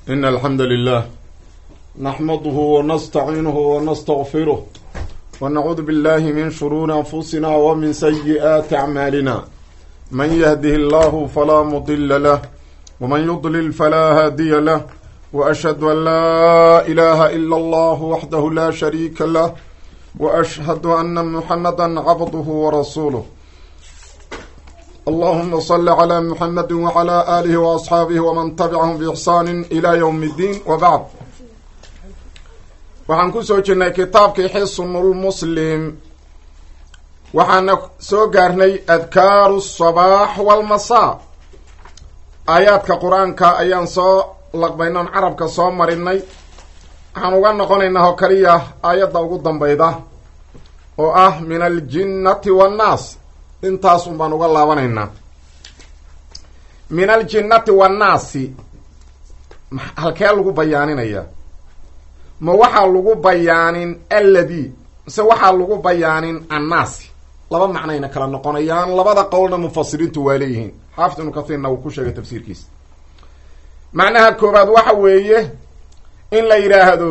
إن الحمد لله نحمده ونستعينه ونستغفره ونعوذ بالله من شرور أنفسنا ومن سيئات أعمالنا من يهده الله فلا مضل له ومن يضلل فلا هادي له وأشهد أن لا إله إلا الله وحده لا شريك له وأشهد أن محمدا عبده ورسوله اللهم صل على محمد وعلى آله وأصحاabه وman تبعهم بإحsaan إلى yوم الdين وبعd waxaan ku soo jirnay kitaabkii xisnulmuslim waxaana soo gaarnay adkaaru الصabaax wاlmasaa aayaadka qur-aanka ayaan soo laqbaynoon carabka soo marinay waxaan uga noqonaynaa oo kaliya aayadda ugu dambayda oo ah min aljinnati waannaas intaas un baan uga laabanaynaa min aljinnati wannaasi halkee lagu bayaaninayaa ma waxaa lagu bayaanin alladii mise waxaa lagu bayaanin annaasi laba macnayna kala noqonayaan labada qowlna mufasiriintu waa leeyihiin xaafid ibnu kathiirna wuu ku sheegay tafsiirkiisa macnaha koobaad waxa weeye in la yidhaahdo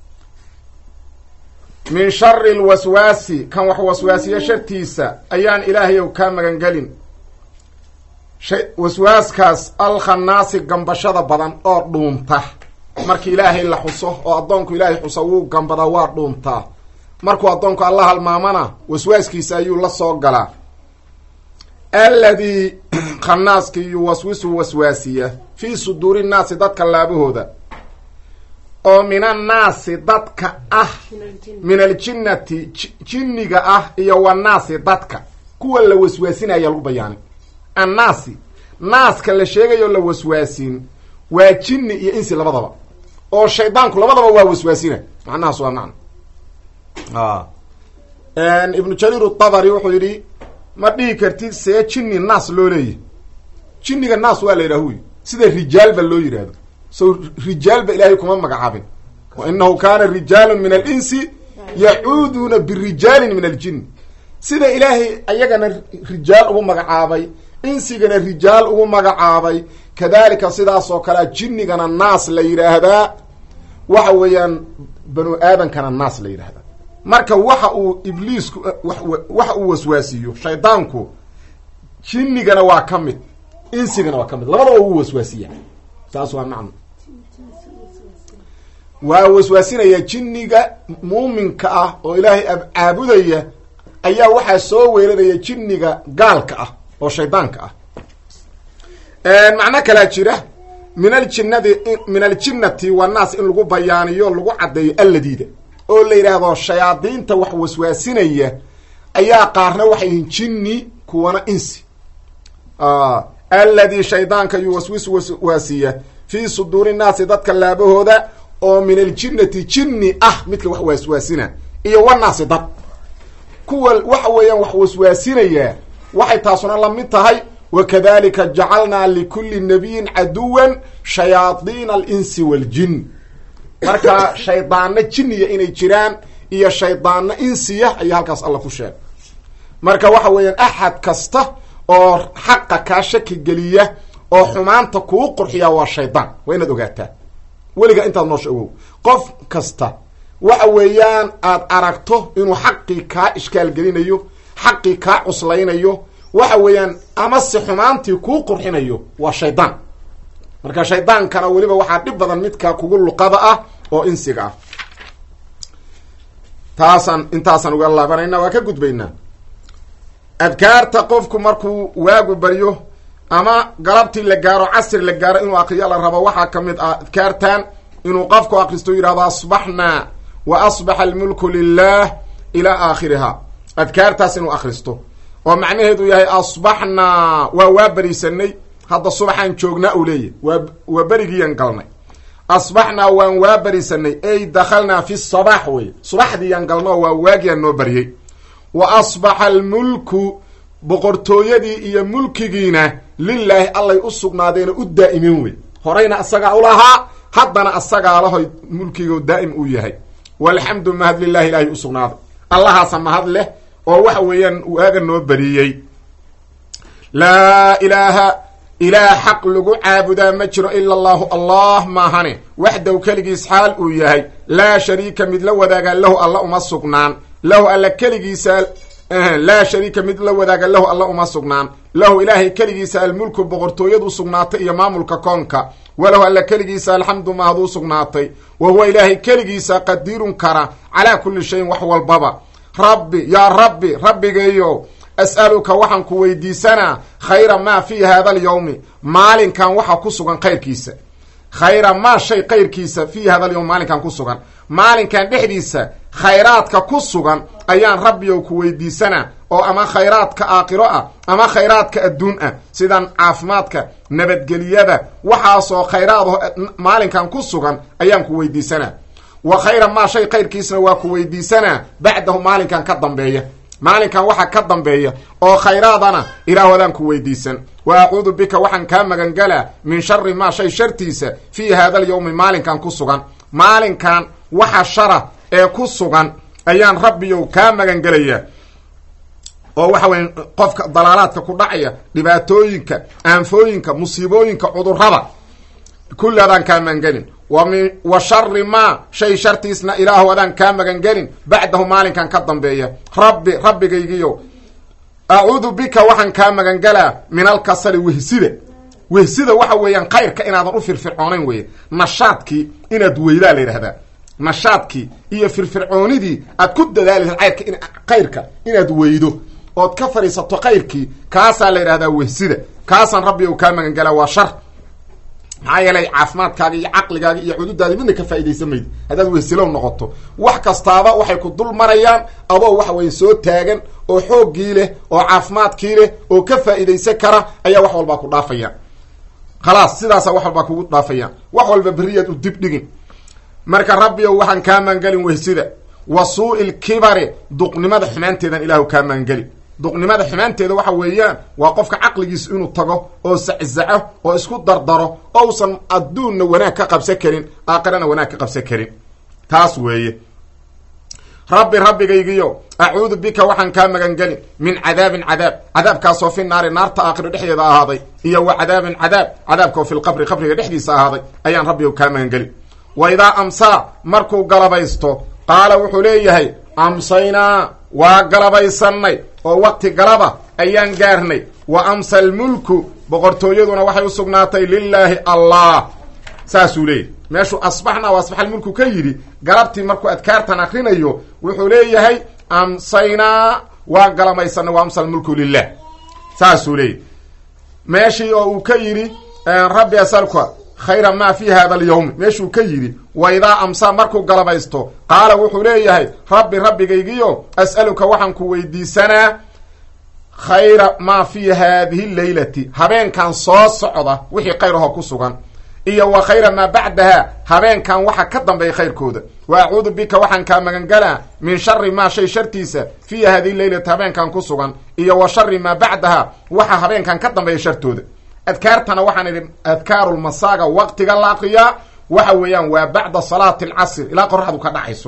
min shari lwaswaasi kan wax waswaasiye shartiisa ayaan ilaahayow kaa magangelin waswaaskaas alkhanaasi gambashada badan oo dhuunta markii ilaahay la xuso oo addoonku ilaahay xuso wuu gambadaa waa dhuuntaa markuu addoonku alla halmaamana waswaaskiisa ayuu la soo galaa alladii khanaaskii yuwaswisu waswaasiya fii suduuri nnaasi dadka laabahooda oo min annaasi dadka ah min aljinnati jinniga ah iyo wannaasi dadka kuwa la waswaasinaya lagu bayaanay annaasi naaska la sheegayo la waswaasin waa jinni iyo insi labadaba oo shaydaanku labadaba waa waswaasina macnahaas waa macna ibnu jariir utabari wuxuu yidhi ma dhihi kartid see jinni naas loo leeyahy jinniga naas waa la yidhaah huy sida rijaalba loo yidhaahdo so rijaalba ilaahay kuma magacaabin wa inahu kaana rijaalun min alinsi yacuuduuna birijaalin min aljin sida ilaahay ayagana rijaal ugu magacaabay insigana rijaal ugu magacaabay kadalika sidaas oo kalea jinnigana naas la yidhaahdaa waxa weeyaan banu aadankana naas la yidhahdaa marka waxa uu ibliisku waxa uu waswaasiyo shaydaanku jinnigana waa ka mid insigana waa ka mid labadaba uu waswaasiya saas waa macno waa waswaasinaya jinniga muuminka ah oo ilaahay caabudaya ayaa waxaa soo weeranaya jinniga gaalka ah oo shaydaanka ah macno kalaa jira min aljinnadi min aljinnati wannaas in lagu bayaaniyo lagu caddeeyo alladiida oo la yidhaahdo shayaadiinta wax waswaasinaya ayaa qaarna waxay yihiin jinni kuwana insi alladii shaydaanka yuwaswisu waswaasiya fii suduuri nnaasi dadka laabahooda oo min aljinnati jinni ah midka wax waswaasina iyo wannaasi dad kuwa waxa weeyaan wax waswaasinayaa waxay taasuna la mid tahay wakadalika jacalnaa likulli nabiyin caduwan shayaadiina alinsi waaljin marka shaydaano jinniya inay jiraan iyo shaydaano insiya ayaa halkaas alla ku sheegay marka waxa weeyaan axad kasta oo xaqa kaa shaki geliya oo xumaanta kuu qurxiyaa waa shaydaan waa inaad ogaataa weliga intaad noosha ogow qof kasta waxa weeyaan aad aragto inuu xaqii kaa ishkaal gelinayo xaqii kaa cuslaynayo waxa weeyaan amase xumaantii kuu qurxinayo waa shaydaan marka shaydaankana weliba waxaa dhib badan midka kugu luqada ah oo insiga ah taasaan intaasaan uga laabanayna waa ka gudbaynaa adkaarta qofku markuu waagu baryo ama galabtii la gaaro casri la gaaro inuu akriyo la rabo waxaa ka mid ah adkaartan inuu qofku akristo yidhahdo asbaxnaa wa asbaxa almulku lilah ilaa aakhiriha adkaartaas inuu akristo oo macnaheedu yahay asbaxnaa waa waa berisanay hadda subaxaan joognaa uu leeyahy waa waa berigiiyan galnay asbaxnaa waan waa berisanay ey dakhalnaa fi sabaax wey subaxdiiyaan galnoo waa waagiyaan noo baryay wa asbaxa almulku boqortooyadii iyo mulkigiina lilaahi allay u sugnaadeena u daa'imeen wey horeyna asagaa ulahaa haddana asagaa lahoy mulkigo daa'im uu yahay walxamdu mahad lilahi ilaahay u sugnaaday allahaasa mahad leh oo waxa weeyaan waaga noo bariyey laa ilaaha ilaah xaq lagu caabudaa ma jiro ila allahu allah maahane waxdaw keligiis xaal uu yahay laa shariika mid la wadaaga lahu alla uma sugnaan lahu alla keligiisa laa shariika mid la wadaaga lahu alla uma sugnaan lahu ilaahay keligiisa almulku boqortooyadu sugnaatay iyo maamulka koonka walahu alla keligiisa alxamdu mahaduu sugnaatay wa huwa ilaahay keligiisa qadiirun kara calaa kulli shayin wax walbaba rabbi yaa rabbi rabbigeeyo as'aluka waxaan ku weydiisanaa khayra maa fii hada alyawmi maalinkan waxa ku sugan khayrkiisa khayra maa shay kayrkiisa fii hada alyawmi maalinkan ku sugan maalinkan dhexdiisa khayraadka ku sugan ayaan rabbiyow ku weydiisanaa oo ama khayraadka aakhiro ah ama khayraadka adduun ah sidan caafimaadka nabadgeliyada waxaasoo khayraadaho maalinkan ku sugan ayaan ku weydiisanaa wa khayra maa shay kayrkiisna waa ku weydiisanaa bacdahu maalinkan ka dambeeya maalinkan waxa ka dambeeya oo khayraadana ilaahwadaan ku weydiisan wa acuudu bika waxaan kaa magangalaa min shari maa shay shartiisa fii hada alyawmi maalinkan ku sugan maalinkan waxa shara ee ku sugan ayaan rabbiyow kaa magangelayaa oo waxa weya qofka dalaalaadka ku dhacaya dhibaatooyinka aanfooyinka musiibooyinka cudurrada kulli adaan kaa magangelin wami wa shari maa shay shartiisna ilaahu adaan kaa magangelin bacdahu maalinkan ka dambeeya rabbi rabbigaygiyo acuudu bika waxaan kaa magangalaa min alkasali wehsida wehsida waxa weeyaan khayrka inaadan u firfircoonayn weye nashaadkii inaad weydaa la yidhahdaa nashaadkii iyo firfircoonidii aad ku dadaali lahayd kayrka khayrka inaad weydo ood ka fadhiisato khayrkii kaasaa la yidhahdaa wehsida kaasaan rabbi ou kaa magangalaa waa shar maxaa yeelay caafimaadkaaga iyo caqligaaga iyo cududaadi midna ka faa'idaysan maydi haddaad wehsilow noqoto wax kastaaba waxay ku dul marayaan adoo waxa weye soo taagan oo xooggii leh oo caafimaadkii leh oo ka faa'idaysan kara ayaa wax walbaa ku dhaafayaan khalaas sidaasa wax walbaa kugu dhaafayaan wax walba beriyaad u dib dhigin marka rabbiyow waxaan kaa maangelin wehsida wa suu'i lkibari duqnimada xumaanteedan ilaahu kaa maangeli duqnimada xumaanteeda waxa weeyaan waa qofka caqligiisa inuu tago oo saczaco oo isku dardaro ousan adduunna wanaag ka qabsan karin aakhirana wanaag ka qabsan karin taas weeye rabbi rabbigaygiyo acuudu bika waxaan kaa magangelin min cadaabin cadaab cadaabkaasoo fi naari naarta aakhiro dhexdeeda ahaaday iyo wa cadaabin cadaab cadaabkaoo fi lqabri qabriga dhexdiisa ahaaday ayaan rabbigo kaa magangelin wa idaa amsaa markuu galabaysto qaala wuxuu leeyahay amsaynaa waa galabaysannay oo waqti galaba ayaan gaarnay wa amsa almulku boqortooyaduna waxay u sugnaatay lilaahi allah saasuu leeyahy meeshuu asbaxna o asbax almulku ka yidhi galabtii markuu adkaartan akrinayo wuxuu leeyahay amsaynaa waan galabaysanay wa amsa almulku lilah saasuu leeyahy meeshii oo uu ka yidhi rabbi asalka khayra maa fi hada alyawmi meeshuu ka yidhi wa idaa amsaa markuu galabaysto qaala wuxuu leeyahay rabbi rabbigaygiyo as'aluka waxaan ku weydiisanaa khayra maa fi haadihi leylati habeenkan soo socda wixii khayr ahoo ku sugan iyo wa khayra maa bacdaha habeenkan waxa ka dambeeya khayrkooda wa acuudu bika waxaan kaa magangalaa min shari maa shay shartiisa fii hadihi leylati habeenkan ku sugan iyo wa shari maa bacdaha waxa habeenkan ka dambeeya shartooda adkaartana waxaan idhi adkaarulmasaaga waqtiga la akriyaa waxa weeyaan waa bacda salaati alcasr ilaa qoraxdu ka dhacayso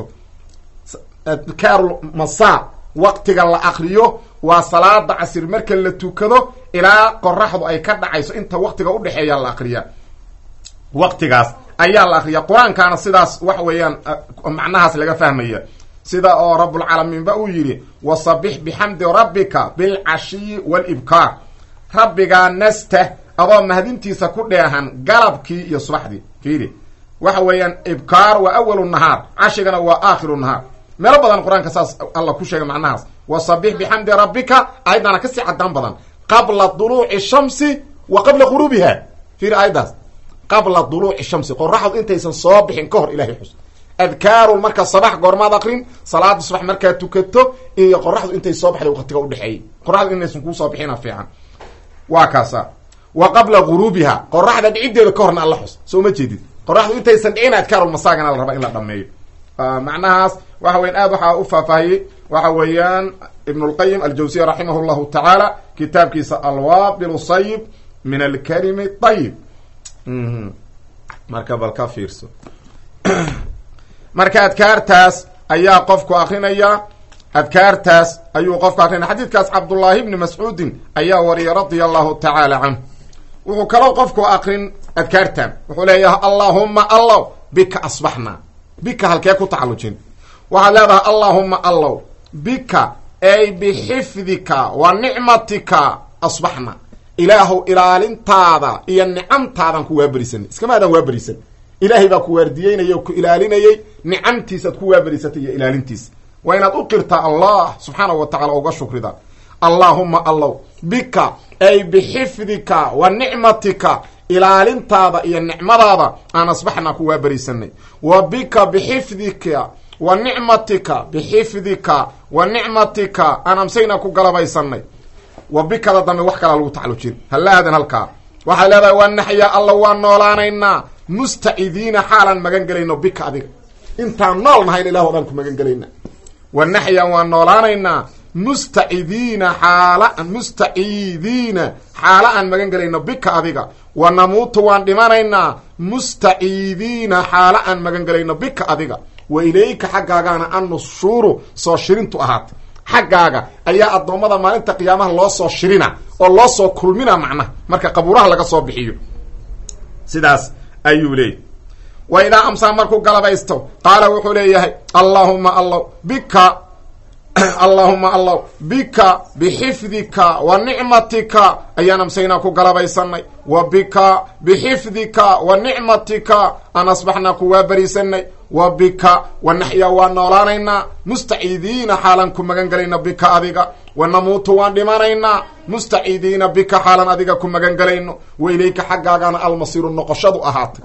adkaarulmasaa waqtiga la akriyo waa salaada casir marka la tukado ilaa qoraxdu ay ka dhacayso inta waqtiga udhexeeya la akriyaa waqtigaas ayaa la akriya qur-aankaana sidaas waxa weeyaan macnahaas laga fahmaya sida oo rabulcaalamiinba uu yidhi wasabix bixamdi rabbika bilcashiyi walibkaar rabbigaa nasta adoo mahadintiisa ku dheehan galabkii iyo subaxdii fiiri waxa weeyaan ibkaar waa awalu nahaar cashigana waa aakhiru nahaar meelo badan qur-aanka saas alla ku sheegay macnahaas wasabix bixamdi rabbika aayaddaana kasii cadaan badan qabla duluuci shamsi wa qabla quruubiha fiiri aayaddaas qabla duluuci shamsi qoraxdu intaysan soo bixin ka hor ilahay xus adkaarun marka sabax goormaad akrin salaada subax markaad tukato iyo qoraxdu intay soo baxday waqtiga udhexeeyey qoraxdu inaysan kuusoo bixina fiican waa kaasa wa qabla guruubiha qoraxda dhiciddeeda ka horna alla xus soo ma jeedid qoraxdu intaysan dhicin adkaarulmasaagana la rabaa in la dhameeyo macnahaas waxa weyan aad waxaa u faahfaahiyey waxa weeyaan ibn اlqayim aljawsiya raximah llahu tacaala kitaabkiisa alwabil sayib min alkalimi ayib marka bal ka fiirso marka adkaartaas ayaa qofku akrinaya adkaartaas ayuu qofku akrinaya xadiidkaas cabdullaahi bni mascuudin ayaa wariyay radia allahu tacaala canh wuxuu kaloo qofku akrin adkaartan wuxuu leeyahay allaahumma allow bika asbaxna bika halkee ku tacallujin waxaad leedahay allaahumma allow bika ay bixifdika wa nicmatika asbaxna ilaahow ilaalintaada iyo nicamtaadan ku waaberisanay iskamaadaan waaberisan ilaahay baa ku waardiyeynaya o ku ilaalinayay nicamtiisaad ku waaberisatay iyo ilaalintiisa waa inaad u qirtaa allah subxaanahu wa tacala uga shukrida allaahumma allow bika ay bixifdika wa nicmatika ilaalintaada iyo nicmadaada aan asbaxna ku waaberisanay wa bika bixifdika wa nicmatika bixifdika wa nicmatika aan amsayna ku galabaysanay wa bikada dambe wax kalaa lagu tacalujin hallaadan halkaa waxaad leedahay waa naxya alla waan noolaanaynaa mustacidiina xaalaan magan gelayno bika adiga intaan nool nahayn ilah odhan ku magan gelayna wa naxya waan noolaanaynaa mustacidiina xaala mustaciidiina xaala aan magan gelayno bika adiga wa namuutu waan dhimanaynaa mustaciidiina xaala aan magan gelayno bika adiga wa ilayka xaggaagaana annushuuru soo shirintu ahaatay xaggaaga ayaa addoommada maalinta qiyaamaha loo soo shirina oo loo soo kulmina macnaha marka qabuuraha laga soo bixiyo sidaas ayuu leeyay wa idaa amsaa markuu galabaysto qaala wuxuu leeyahay allaahuma allow bika allaahuma allow bika bixifdika wa nicmatika ayaan amsaynaa ku galabaysanay wa bika bixifdika wa nicmatika aan asbaxnaa ku waaberisanay wa bika wa naxya waan noolaanaynaa mustaciidiina xaalan ku magan gelayna bika adiga wa namuutu waan dhimanaynaa mustaciidiina bika xaalan adiga ku magan gelayno wa ilayka xaggaagana almasiiru noqoshadu ahaatay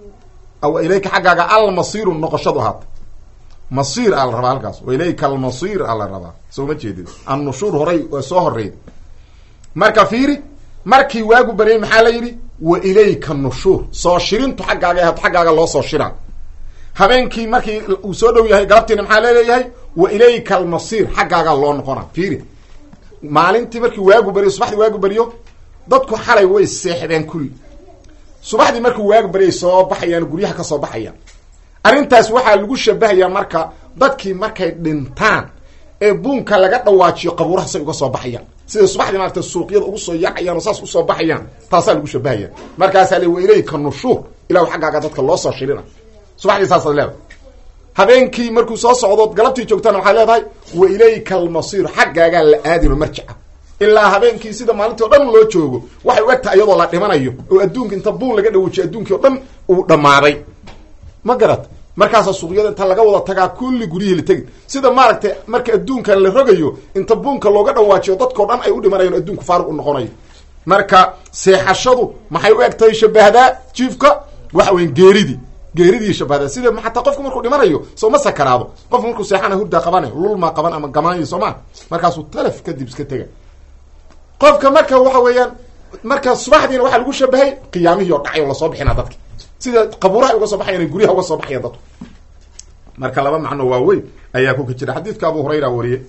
wa ilayka xaggaaga almasiiru noqoshadu ahaatay masiir aa la rabaa halkaas wa ilayka almasiir aa la rabaa soo ma jeedid annushuur horay waa soo horreyd marka fiiri markii waagu baryay maxaa la yidhi wa ilayka nushuur soo shirintu xaggaaga ahaat xaggaaga loo soo shiraa habeenkii markii uu soo dhow yahay galabtiina maxaa leeleeyahay wa ilayka almasiir xaggaagaa loo noqona fiiri maalintii markii waagu baryo subaxdii waagu baryo dadku xalay way seexdeen kulli subaxdii markii waagu baryay soo baxayaan guryaha ka soo baxayaan arrintaas waxaa lagu shabahayaa marka dadkii markay dhintaan ee buunka laga dhawaajiyo qabuuraha say uga soo baxayaan sida subaxdii maarata suuqyada ugu soo yaacayaan oo saas usoo baxayaan taasaa lagu shabahaya markaasaa le wa ilayka nushuur ilahu xaggaaga dadka loo soo shirina subaxdii saasaad leedahay habeenkii markuu soo socdood galabtii joogtana waxaad leedahay wa ilayka almasiir xaggaagaa la aadino marjica ilaa habeenkii sida maalintii o dhan loo joogo waxay u egtahay iyadoo la dhimanayo oo adduunka inta buun laga dhawujiyo adduunkii o dhan uu dhammaaday ma garat markaasa suuqyada inta laga wada tagaa kulli guryihii la tegi sida maaragtay marka adduunkan la rogayo inta buunka looga dhawaajiyo dadkao dhan ay u dhimanayan adduunku faaruq u noqonayo marka seexashadu maxay u egtahay shabahdaa jiifka waxa weyan geeridii geeridii shabahdaa sida xataa qofku markuu dhimanayo soo ma sakaraado qofku markuu seexana hurdaa qabana lulmaa qaban ama gamaanyo soo maa markaasuu talaf kadib iska tega qofka marka waxa weeyaan marka subaxdiina waxaa lagu shabahay qiyaamihii oo dhacay oo lasoo bixinaa dadka sida qabuuraha uga soo baxayan guryaha uga soo baxayan dadku marka laba macno waaweyn ayaa ku jira xadiidka abu hurayra wariye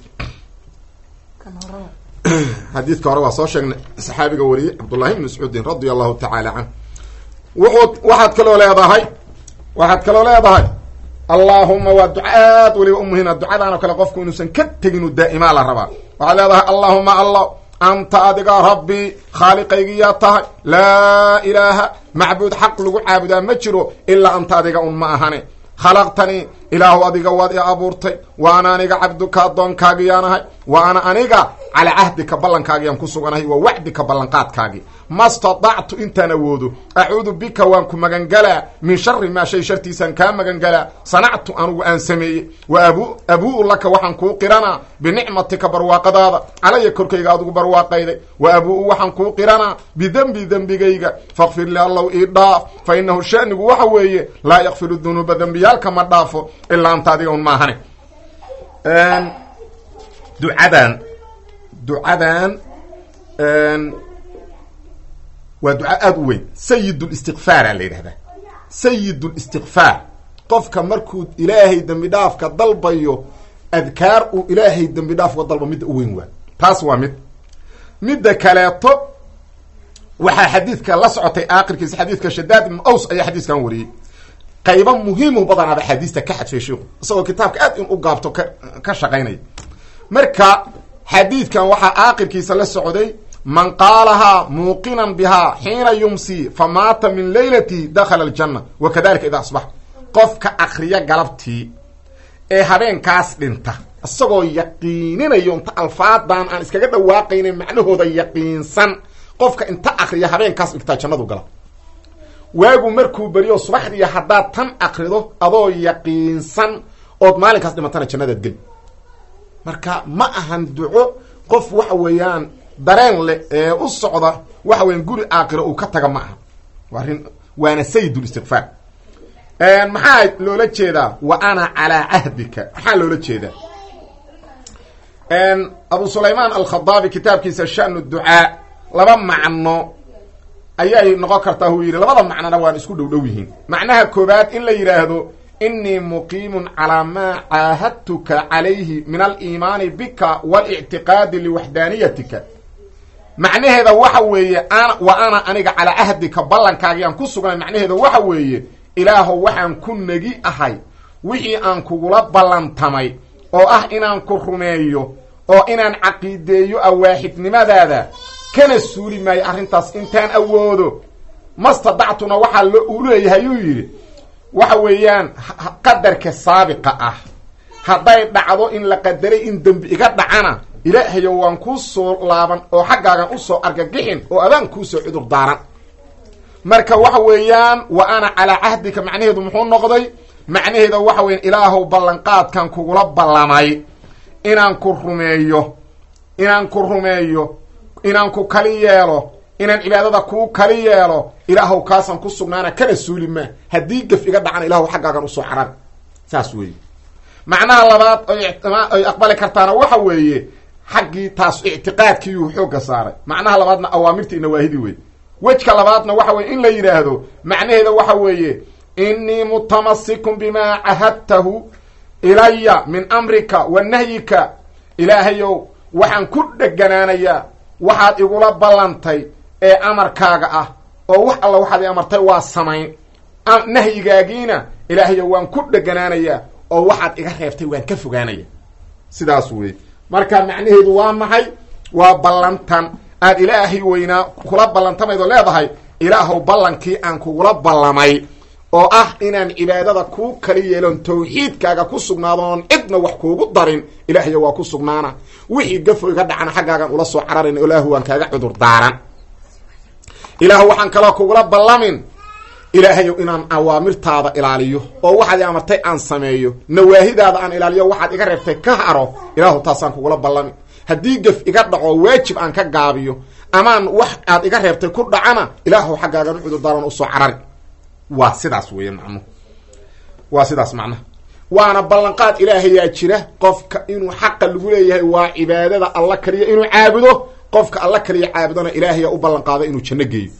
xadiidka hore waa soo sheegnay saxaabiga wariyey cabdullahi bn mascuudin radia allahu tacaala canh wuxuu waxaad kaloo leedahay waxaad kaloo leedahay allaahuma waa duca aad weliba u muhiima ducadaan oo kale qofku inuusan ka teginu daa'imaa la rabaa waxaad leedahay allaahuma allah anta adiga rabbii khaaliqaygiyaa tahay laa ilaaha macbuud xaq lagu caabudaa ma jiro ilaa anta adiga un ma ahane khalaqtanii ilaahu adiga waad i abuurtay wa ana aniga cabduka addoonkaagiyaan wa ana aniga calaa cahdika ballankaagiiyaan ku suganahay wa wacdika ballanqaadkaagii ma stadactu intaan awoodo acuudu bika waan ku magangalaa min shari maa shay shartiisaan kaa magangalaa sanactu anugu aan sameeyey wa abu abuu laka waxaan kuu qiranaa binicmatika barwaaqadaada calaya korkayga adugu barwaaqayday wa abuu waxaan kuu qiranaa bidembi dembigayga fakfir li allow ii dhaaf fa inahu shanigu waxa weeye laa yakfiru dunuuba dembiyaalka ma dhaafo ilaa anta adiga un maahane ducadan ducadan waa duca aada u weyn sayid listiqfaara la yidhahdaa sayid listiqfaar qofka markuu ilaahay dembi dhaafka dalbayo adkaar uu ilaahay dembi dhaafka dalba midda u weyn waa taas waa mid midda kaleeto waxaa xadiidka la socotay aakhirkiisa xadiidka shadaad ibnu aws ayaa xadiiskan wariyey qaybo muhiimu badanaad axaadiista ka xadfay sheikhu isagoo kitaabka aad in u gaabto ka ka shaqaynaya marka xadiidkan waxaa aakhirkiisa la socday man qaalahaa muuqinan bihaa xiina yumsi fa maata min leylati dakhala aljanna wa kadalika idaa asbax qofka akriya galabtii ee habeenkaas dhinta isagoo yaqiininayo inta alfaadan aan iskaga dhawaaqaynin macnahooda yaqiinsan qofka inta akriya habeenkaas dhigtaa jannadu gala waagu markuu beriyo subaxdiiya haddaad tan akrido adoo yaqiinsan ood maalinkaas dhimatana jannadaad geli marka ma ahan duco qof waxa weeyaan dareen leh ee u socda waxa weyan guri aakiro uu ka taga ma aha arrin waana sayidul istiqfaar maxaa loola jeedaa wa ana calaa cahdika maxaa loola jeedaa abu sulaymaan alkhadaabi kitaabkiisa shanu ducaa laba macno ayay noqon kartaa huu yidhi labada macnona waan isku dhow dhow yihiin macnaha koobaad in la yidhaahdo inii muqiimun calaa maa caahadtuka calayhi min aliimaani bika walictiqaadi liwaxdaaniyatika macnaheeda waxa weeye wa ana aniga calaa cahdika ballankaagiaan ku sugnay macnaheeda waxa weeye ilaahow waxaan ku negi ahay wixii aan kugula ballantamay oo ah inaan ku rumeeyo oo inaan caqiideeyo awaaxidnimadaada kana suuli maayo arrintaas intaan awoodo mastadactuna waxaa lo uu leeyahay yuu yidhi waxa weeyaan qadarka saabiqa ah hadday dhacdo in la qadaray in dembi iga dhacana ilaahayo waan kuu soo laaban oo xaggaagan usoo argagixin oo adaan kuusoo cudur daaran marka waxa weeyaan wa ana calaa cahdika macnaheedu muxuu noqday macnaheeda waxa weeyaan ilaahow ballanqaadkan kugula ballamay inaan ku rumeeyo inaan ku rumeeyo inaan ku kali yeelo inaan cibaadada kuu kali yeelo ilaahow kaasaan ku sugnaana kana suuli maa haddii gaf iga dhacana ilahow xaggaagan usoo carar saas weeye macnaha labaad oy aqbali kartaana waxa weeye xaggii taas ictiqaadkiiyuu xoogga saaray macnaha labaadna awaamirtii inawaahidi wey wejka labaadna waxa weye in la yidhaahdo macnaheeda waxa weeye inii mutamasikun bimaa cahadtahu ilaya min amrika wa nahyika ilaahayow waxaan ku dheganaanayaa waxaad igula ballantay ee amarkaaga ah oo wax alla waxaad i amartay waa samayn nahyigaagiina ilaahayow waan ku dheganaanayaa oo waxaad iga reebtay waan ka fogaanaya sidaas wey marka macnaheedu waa maxay waa ballantan aad ilaahay weynaa kula ballantamayd oo leedahay ilaahow ballankii aan kugula ballamay oo ah inaan cibaadada kuu kali yeelon tawxiidkaaga ku sugnaado oon cidna wax kuugu darin ilaahayo waa ku sugnaana wixii gafo iga dhacana xaggaagan ula soo cararin ilaahu waan kaaga cudur daaran ilaahu waxaan kaloo kugula ballamin ilaahayow inaan awaamirtaada ilaaliyo oo waxaad i amartay aan sameeyo nawaahidaada aan ilaaliyo waxaad iga reebtay ka haro ilaahu taasaan kugula ballamin haddii gaf iga dhaco waajib aan ka gaabiyo amaan wax aad iga reebtay ku dhacana ilaahu xaggaagan u cudurdaaran usoo carari waa sidaas weeye macnuhu waa sidaas macnaha waana ballanqaad ilaahayaa jira qofka inuu xaqa lagu leeyahay waa cibaadada alla kaliya inuu caabudo qofka alla kaliya caabudona ilaahaya u ballanqaado inuu janno geeyo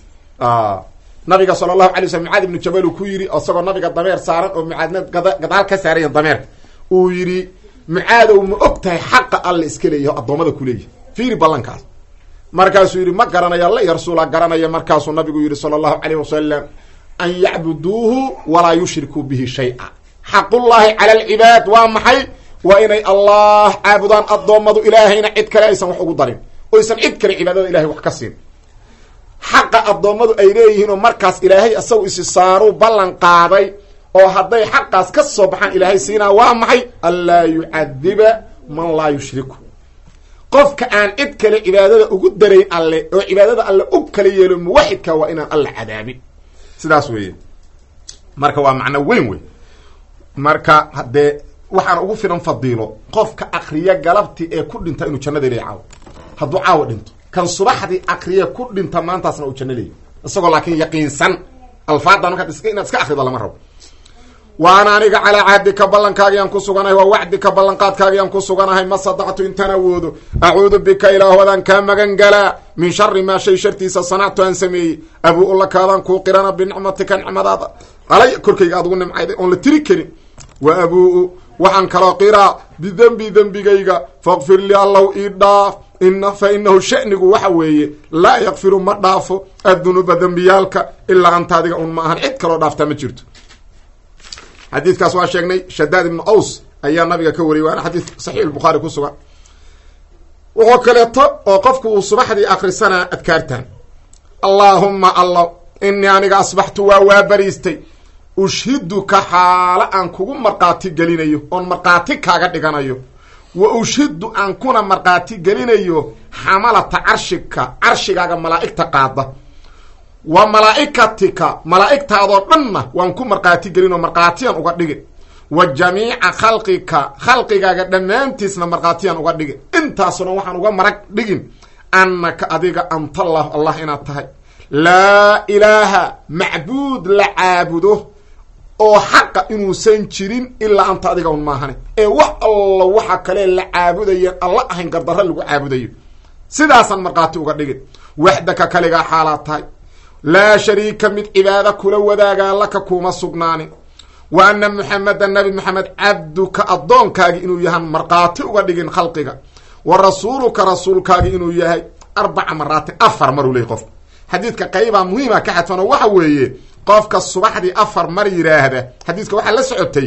nabiga sala allahu alay slm mucaad ibnu jabal uu ku yidhi isagoo nabiga dameer saaran oo mucaadna gadaal ka saaraya dameerka uu yidhi mucaadow ma og tahay xaqa alla iska leeyahay o addoommada kuleeyahay fiiri ballankaas markaasuu yidhi ma garanaya alla iyo rasuula garanaya markaasuu nabigu yidhi sala allahu alayh wasalam an yacbuduuhu walaa yushrikuu bihi shay-a xaqullaahi cala alcibaad waa maxay waa inay allah caabudaan addoommadu ilaahayna cid kale aysan wax ugu darin oysan cid kale cibaadada ilahay wax ka siin xaqa addoommadu ay leeyihiin oo markaas ilaahay isagu isi saaruu ballan qaaday oo hadday xaqaas ka soo baxaan ilaahay siinaa waa maxay anlaa yucadiba man laa yushriku qofka aan cid kale cibaadada ugu darayn alle oo cibaadada alle u kala yeelo muwaxidka waa inaan alla cadaabin sidaas weeye marka waa macno weyn wey marka haddee waxaan ugu filan fadiilo qofka akriya galabti ee ku dhinta inuu jannada leeya caawo hadduu caawo dhinto kan subaxdii akriya ku dhinta maantaasna uu janno leeya isagoo laakiin yaqiinsan alfaadan markaad is inaad iska akrido lama rabo waana aniga calaa cahdika ballankaagiaan ku suganahay waa wacdika ballanqaadkaagiaan ku suganahay ma sadactu intaan awoodo acuudu bika ilaahoodaan kaa magan galaa min shari maa shay shartiisa sanactu aan sameeyey abuu lakaadaan kuu qirana binicmatika nicmadaada alay korkayga aad ugu nimcayday oon la tiri karin wa abuu waxaan kaloo qiraa bidembi dembigayga faqfir li allow ii dhaaf ina fa inahu shanigu waxa weeye laa yakfiru ma dhaafo addunuuba dembiyaalka ilaa anta adiga un ma ahan cid kaloo dhaaftaa ma jirto xadiidkaas waa sheegnay shadaad ibnu aws ayaa nabiga ka wariyay waana xadiid saxiix bukhaari ku sugan wuxuu kaleeto oo qofku uu subaxdii akrisanaa adkaartan allaahumma allah inii aniga asbaxtu waa waa bariistay ushhiduka xaalo aan kugu markhaati gelinayo oon markhaati kaaga dhiganayo wa ushhidu aan kuna markhaati gelinayo xamalata carshika carshigaaga malaa'igta qaada wa malaa'ikatika malaa'igtaadoo dhanna waan ku markhaati gelin oo markhaatiyaan uga dhigin wa jamiica khalqika khalqigaaga dhammaantiisna markhaatiyaan uga dhigin intaasuna waxaan uga marag dhigin annaka adiga antallahu allah inaad tahay laa ilaaha macbuud la caabudo oo xaqa inuusan jirin ilaa anta adiga un maahane ee wax alla waxa kale la caabudayeen alla ahayn gardarra lagu caabudayo sidaasaan markhaati uga dhigin waxdaka kaligaa xaalaad tahay laa shariika mid cibaado kula wadaagaa laka kuuma sugnaanin wa anna muxamedan nabi maxamed cabduka addoonkaagi inuu yahan markhaati uga dhigin khalqiga wa rasuuluka rasuulkaagi inuu yahay arbaca maraatin afar maruu leeyay qofka xadiidka qaybaa muhiima ka xadfan oo waxa weeye qofka subaxdii afar mar yidhaahda xadiiska waxaa la socotay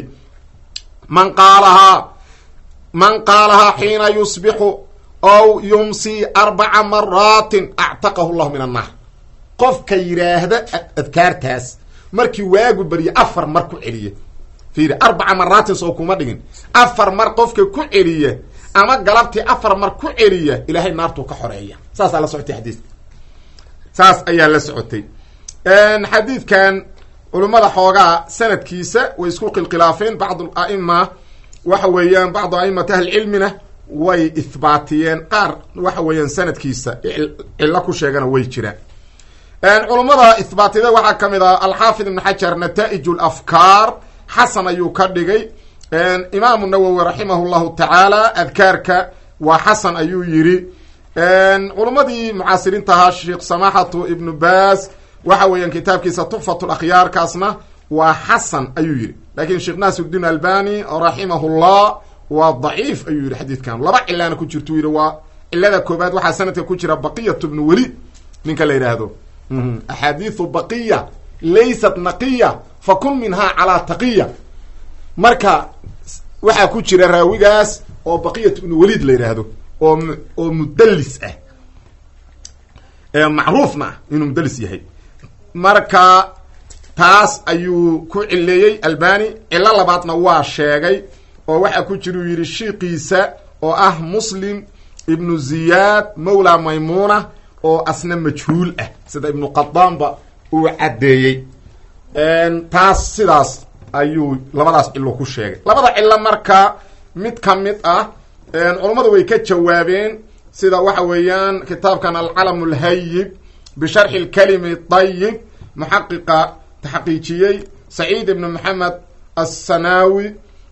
man qaalahaa man qaalahaa xiina yusbixu ow yumsii arbaca maraatin actaqahu llahu min annaar qofka yidhaahda adkaartaas markii waagu barya afar mar ku celiya fiiri arbaca maraatin soo kuma dhigin afar mar qofka ku celiya ama galabtii afar mar ku celiya ilaahay naartuu ka xoreeya saasaa la socotay xadiiska saas ayaa la socotay xadiidkan culummada xoogaa sanadkiisa way isku khilkhilaafeen bacdu aima waxa weeyaan bacdu aimati ahlicilmina way ihbaatiyeen qaar waxa weeyaan sanadkiisa cillo ku sheegana way jiraan culummada ihbaatiyada waxaa ka mid ah alxaafid ibn xajar nata'ij lafkaar xasan ayuu ka dhigay imaamu nawowi raximah llahu tacaala adkaarka waa xasan ayuu yidhi culummadii mucaasiriinta ahaa sheekh samaxatu ibnu baas waxa weeyaan kitaabkiisa tuxfat lakhyaarkaasna waa xasan ayuu yidhi laakiin sheekh naasirudiin albani raximahullah waa daciif ayuu yidhi xadiidkan laba cilaana ku jirtu yidhi waa cilada koobaad waxaa sanadka ku jira baqiyat bnu welid ninka la yidhaahdo axaadiiu baqiya laysat naqiya fakun minhaa calaa taqiya marka waxaa ku jira raawigaas oo baqiyat ibnu welid la yidhaahdo oo oo mudallis ah macruufna ah inuu mudallis yahay marka taas ayuu ku cileeyey albani cilo labaadna waa sheegay oo waxaa ku jira uu yidhi shiiqiisa oo ah muslim ibnu ziyaad mawla maymuna oo asna majhuul ah sida ibnu qadaanba uu caddeeyey taas sidaas ayuu labadaas cilo ku sheegay labada cilo marka mid ka mid ah culummadu way ka jawaabeen sida waxa weeyaan kitaabkan alcalam lhayib bisharxi lkalimi dayib muxaqiqa taxqiijiyey saciid ibn maxamed assanaawi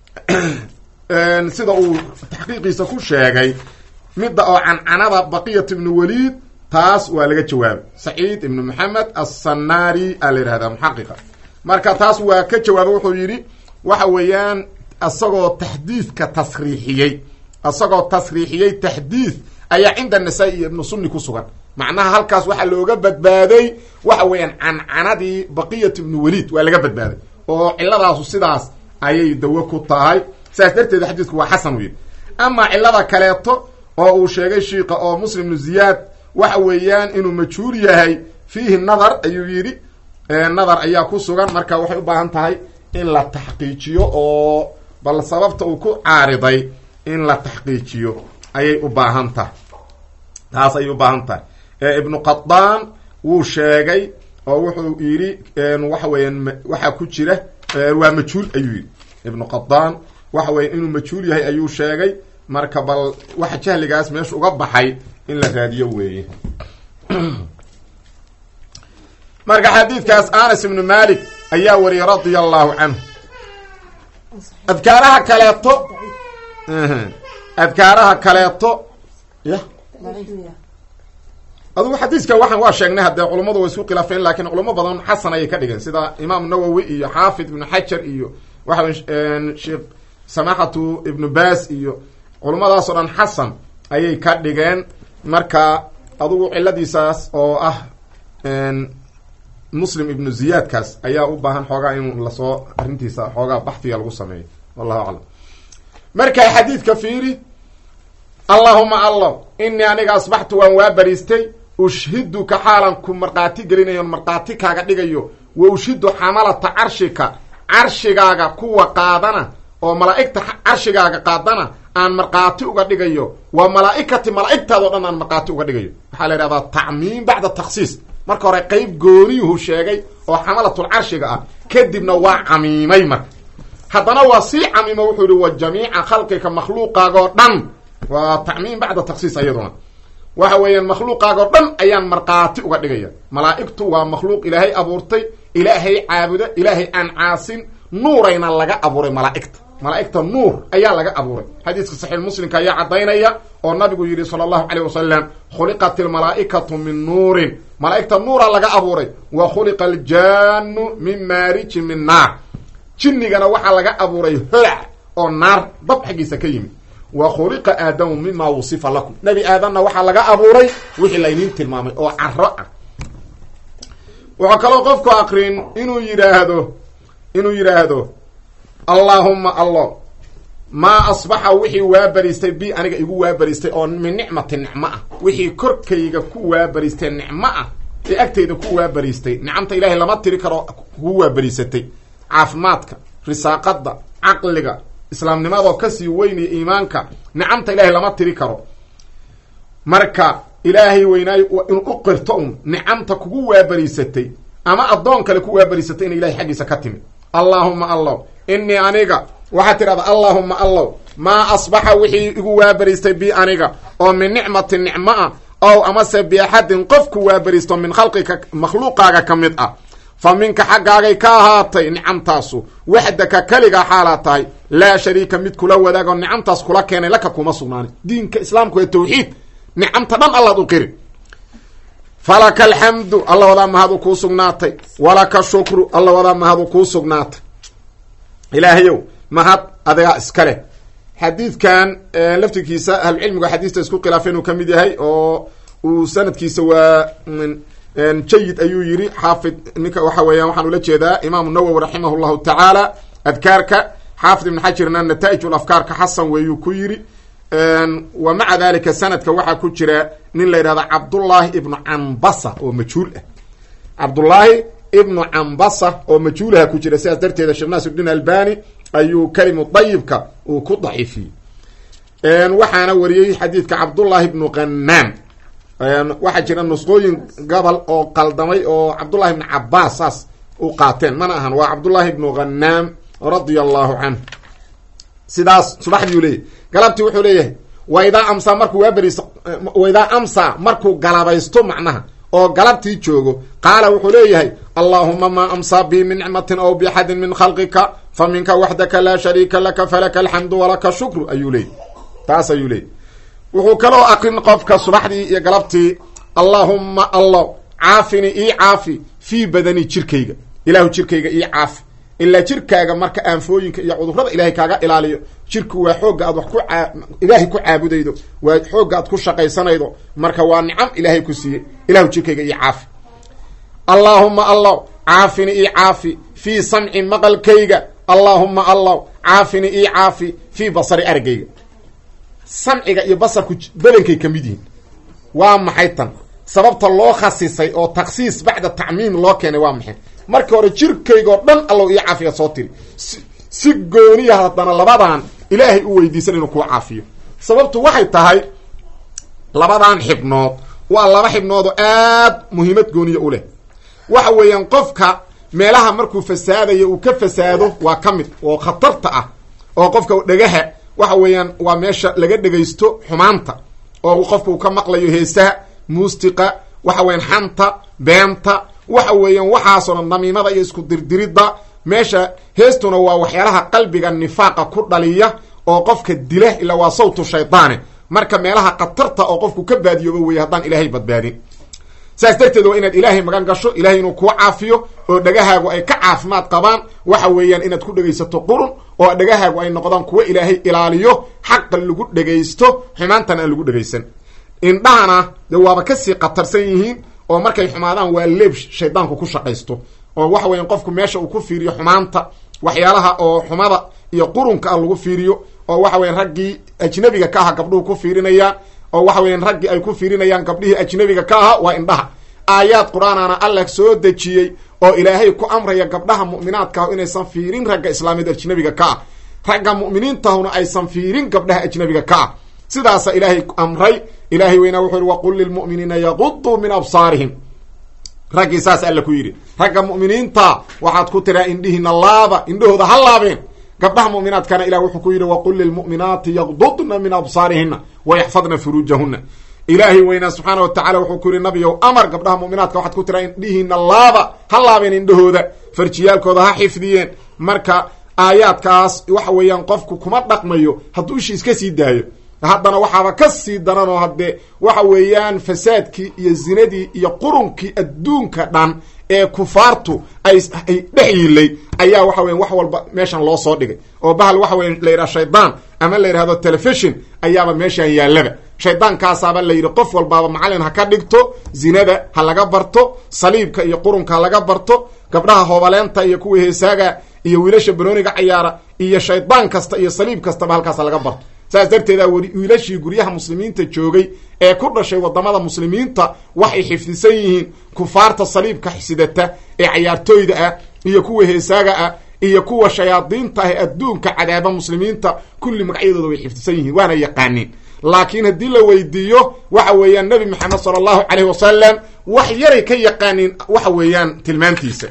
sida uu taxqiiqiisa ku sheegay midda oo cancanada baqiyat ibnu waliid taas waa laga jawaabay saciid ibnu maxamed assanaari a la yihahdaa muxaqiqa marka taas waa ka jawaabay wuxuu yidhi waxa weeyaan isagoo taxdiidka tasriixiyey isagoo tasriixiyey taxdiid ayaa cinda nasaa-i iyo ibnu sunni ku sugan macnaha halkaas waxaa looga badbaaday waxa weeyaan cancanadii baqiyat ibnu waliid waa laga badbaaday oo ciladaasu sidaas ayay dawo ku tahay saas darteed xadiidku waa xasan u yidhi amaa cilada kaleeto oo uu sheegay shiika oo muslim ibnu ziyaad waxa weeyaan inuu majhuur yahay fiihi nadar ayuu yidhi nadar ayaa ku sugan marka waxay u baahan tahay in la taxqiijiyo oo bal sababta uu ku caariday in la taxqiijiyo ayay u baahan tahay taas ayay u baahan tahay ibnu qadaan wuu sheegay oo wuxuu yidhi waxa weeyaan waxaa ku jira waa majhuul ayuu yidhi ibnu qadaan waxa weya inuu majhuul yahay ayuu sheegay marka bal waxa jahligaas meesha uga baxay in la raadiyo weeye marka xadiidkaas anas ibnu malik ayaa wariyay radia allahu canhu adkaaraha kaleeto adkaaraha kaleeto ya adugu xadiiska waxaan waa sheegnay haddee culummadu way isku khilaafeen lakiin culamo badan xasan ayay ka dhigeen sida imaam nawowi iyo xaafid ibnu xajar iyo waxa wey sheekh samaxatu ibnu baas iyo culummadaasoo dhan xasan ayay ka dhigeen marka adugu ciladiisaas oo ah muslim ibnu ziyaadkaas ayaa u baahan xoogaa in lasoo arrintiisa xoogaa baxfiga lagu sameeyo wallahu aclam marka xadiidka fiiri allaahuma allo inii aniga asbaxtu waan waa bariistay ushhiduka xaalan ku markhaati gelinayon markhaati kaaga dhigayo wa ushhidu xamalata carshika carshigaaga kuwa qaadana oo malaa'igta carshigaaga qaadana aan markhaati uga dhigayo waa malaa'ikati malaa'igtaado dhan aan markhaati uga dhigayo waxaa la yidhahdaa tacmiim bacda takhsiis marka hore qeyb gooniyuhu sheegay oo xamalatul carshiga ah kadibna waa camiimay marka haddana waa sii camiimo wuxuu yihi wa jamiica khalqika makhluuqaagoo dhan waa tacmiim bacda takhsiis ayaduna waxa weeyaan makhluuqaagoo dhan ayaan markhaati uga dhigaya malaa'igtu waa makhluuq ilaahay abuurtay ilaahay caabuda ilaahay aan caasin nuurayna laga abuuray malaa'igta malaa'igta nuur ayaa laga abuuray xadiiska saxiix muslimka ayaa caddaynaya oo nabigu yidhi sala allahu caleyh wasalam khuliqat ilmalaa'ikatu min nuurin malaa'igta nuura laga abuuray wa khuliqa aljaanu min maarijin min naar jinnigana waxaa laga abuuray holac oo naar dab xaggiisa ka yimid wa khuliqa aadamu mima wusifa lakum nebi aadamna waxaa laga abuuray wixii layniin tilmaamay oo caro ah wuxuu kaloo qofku aqrin inuu yidhaahdo inuu yidhaahdo allaahumma allo maa asbaxa wixii waabariistay bi aniga igu waabariistay oo min nicmati nicmo ah wixii korkayga ku waabariistay nicmo ah ee agtayda ku waabariistay nicamta ilaahay lama tiri karo kugu waabariisatay caafimaadka risaaqada caqliga islaamnimadoo kasii weynaya iimaanka nicamta ilaahay lama tiri karo marka ilaahay weynaayo inuu u qirto un nicamta kugu waabariisatay ama addoon kale ku waabariisatay ina ilahay xaggiisa ka timid allaahuma allow inii aniga waxaad tidhahdaa allaahuma allow maa asbaxa wixii igu waabariistay bi aniga oo min nicmati nicmo ah ow amase biaxadin qofku waabariisto min khalqika makhluuqaaga ka mid ah fa minka xaggaagay ka ahaatay nicamtaasu waxdaka keligaa xaalaa tahay laa shariika mid kula wadaago nicamtaas kula keenay laka kuma sugnaani diinka islaamku ee tawxiid nicamta dhan allaad u qiri falaka alxamdu alla wadaa mahadu kuu sugnaatay walaka shukru alla wadaa mahadu kuu sugnaatay ilaahayow mahad adigaa iska leh xadiidkan laftirkiisa ahlucilmigu xadiista isku khilaafay inuu ka mid yahay oo uu sanadkiisa waa jayid ayuu yiri xaafid ninka waxa weeyaan waxaan ula jeedaa imaamu nawowi raximah llahu tacaala adkaarka xaafid ibn xajarna nataaij afkaarka xasan weeyuu ku yiri wa maca dalika sanadka waxaa ku jira nin la yidhahda cabdullaahi ibnu cambasa oo majhuul ah cabdullaahi ibnu cambasa oo majhuulaha ku jira sidaas darteeda sheekh naasiruddiin albani ayuu kalimu dayibka uu ku daciifiyey waxaana wariyey xadiidka cabdullaahi ibnu qanaam waxaa jira nusqooyin gobol oo qaldamay oo cabdullahi ibnu cabaas saas u qaateen mana ahan waa cabdullaahi ibnu khanaam radia allahu canhu sidaas subaxdiiu leeyahy galabtii wuxuu leeyahay waidaa amsaa markuu waaberiis waidaa amsaa markuu galabaysto macnaha oo galabtii joogo qaala wuxuu leeyahay allaahuma maa amsaa bi min nicmatin aw biaxadin min khalqika fa minka waxdaka laa shariika laka falaka alxamdu walaka shukru ayuu leeyahy taas ayuu leeyahy wuxuu kaloo aqrin qofka subaxdii iyo galabtii allaahumma allo caafini ii caafi fii badani jirkayga ilaahu jirkayga ii caafi ilaa jirkaaga marka aanfooyinka iyo cudurrada ilaahay kaaga ilaaliyo jirku waa xoogga aad wax ku ilaahay ku caabudaydo waa xoogga aad ku shaqaysanaydo marka waa nicam ilaahay ku siiyey ilahu jirkayga ii caafi allaahuma allow caafini ii caafi fii samci maqalkayga allaahuma allow caafini ii caafi fii basari argayga samciga iyo basarku belenkay ka mid yihiin waa maxay tan sababta loo khasisay oo takhsiis bacda tacmiim loo keenay waa maxay marka hore jirkaygoo dhan allow ii caafiya soo tiri si gooniya haddana labadan ilaahay u weydiisan inuu kuu caafiyo sababtu waxay tahay labadan xibnood waa laba xibnoodoo aad muhiimad gooniya u leh waxa weeyaan qofka meelaha markuu fasaadayo uu ka fasaado waa ka mid oo khatarta ah oo qofka dhagaha waxa weeyaan waa meesha laga dhegaysto xumaanta oo qofka uu ka maqlayo heesaha muustiqa waxa weeyaan xanta beenta waxa weeyaan waxaasoo dhan namiimada iyo isku dirdiridda meesha heestuna waa waxyaalaha qalbiga nifaaqa ku dhaliya oo qofka dila ilaa waa sawtu shaydaane marka meelaha khatarta oo qofku ka baadiyooba weeye haddaan ilaahay badbaadin saas darteed waa inaad ilaahay magan gasho ilahay inuu kuu caafiyo oo dhagahaagu ay ka caafimaad qabaan waxa weeyaan inaad ku dhegaysato qurun oo dhagahaagu ay noqdaan kuwo ilaahay ilaaliyo xaqa lagu dhegaysto xumaantana aan lagu dhegaysan indhahana de waaba kasii khatarsan yihiin oo markay xumaadaan waa leeb shaydaanku ku shaqaysto oo waxa weeyaan qofku meesha uu ku fiiriyo xumaanta waxyaalaha oo xumada iyo qurunka ah lagu fiiriyo oo waxa weyan raggii ajnabiga ka aha gabdhuhu ku fiirinayaan oo waxa weyan raggii ay ku fiirinayaan gabdhihii ajnabiga ka aha waa indhaha aayaad qur-aanana allah soo dejiyey oo ilaahay ku amraya gabdhaha mu'minaadka ah inaysan fiirin ragga islaamiyad ajnabiga ka ah ragga mu'miniintahuna aysan fiirin gabdhaha ajnabiga ka ah sidaasa ilaahay amray ilaahay weynaa wuxuu yihi waqul lilmu'miniina yaquduu min absaarihim raggii saas alla ku yidhi ragga mu'miniinta waxaad ku tiraa indhihiina laaba indhahooda ha laabeen gabdhaha mu'minaadkana ilah wuxuu ku yidhi waqul lilmu'minaati yaqdudna min absaarihina wayaxfadna furuujahuna ilaahay weynaa subxaana watacala wuxuu ku yidhi nabiyow amar gabdhaha mu'minaadka waxaad ku tiraa indhihiina laaba ha laabeen indhahooda farjiyaalkooda ha xifdiyeen marka aayaadkaas waxa weeyaan qofku kuma dhaqmayo hadduu ishi iska sii daayo haddana waxaaba ka sii daranoo haddee waxa weeyaan fasaadkii iyo zinadii iyo qurunkii adduunka dhan ee kufaartu ay ay dhex yilay ayaa waxa weyan wax walba meeshan loo soo dhigay oo bahal waxa weya la yidhaha shaydaan ama la yidhahdo telefishon ayaaba meeshan yaallaba shaydaankaasaaba la yidhi qof walbaaba macallin ha ka dhigto zinada ha laga barto saliibka iyo qurunka ha laga barto gabdhaha hoobaleenta iyo kuwa heesaaga iyo wiilasha banooniga cayaara iyo shaydaan kasta iyo saliib kastaba halkaas ha laga barto saas darteeda wiilashii guryaha muslimiinta joogay ee ku dhashay wadamada muslimiinta waxay xifdisan yihiin kufaarta saliibka sidata ee cayaartooyda ah iyo kuwa heesaaga ah iyo kuwa shayaadiinta ah ee adduunka cadaaba muslimiinta kulli magacyadooda way xifdisan yihiin waana yaqaaniin laakiin haddii la weydiiyo waxa weeyaan nebi maxamed sala allahu caleyhi wasalam wax yaray ka yaqaaniin waxa weeyaan tilmaantiisa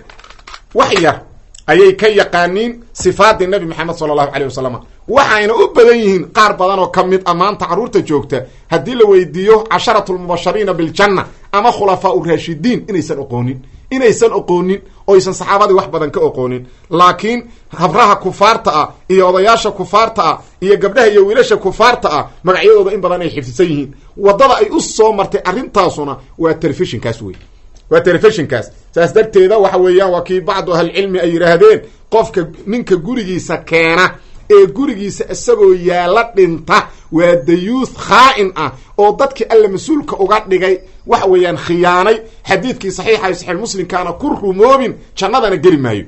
wax yar ayay ka yaqaaniin sifaadii nabi maxamed sala allahu caleyh wasalam waxayna u badan yihiin qaar badan oo ka mid a maanta carruurta joogta haddii la weydiiyo casharatu lmubashariina biljanna ama khulafaa u raashidiin inaysan oqoonin inaysan oqoonin oysan saxaabadii wax badan ka oqoonin laakiin habraha kufaarta ah iyo odayaasha kufaarta ah iyo gabdhaha iyo wiilasha kufaarta ah magacyadooda in badan ay xifdisan yihiin waddada ay u soo martay arrintaasuna waa telefishinkaas wey waa telefishinkaas saas darteeda waxa weeyaan waa kii bacdu ahlicilmi ay yidhaahdeen qofka ninka gurigiisa keena ee gurigiisa isagoo yaalla dhinta waa dayuuth khaa'in ah oo dadkii alla mas-uulka uga dhigay waxa weeyaan khiyaanay xadiidkii saxiixa saxiix muslimkaana ku rumoobin jannadana geli maayo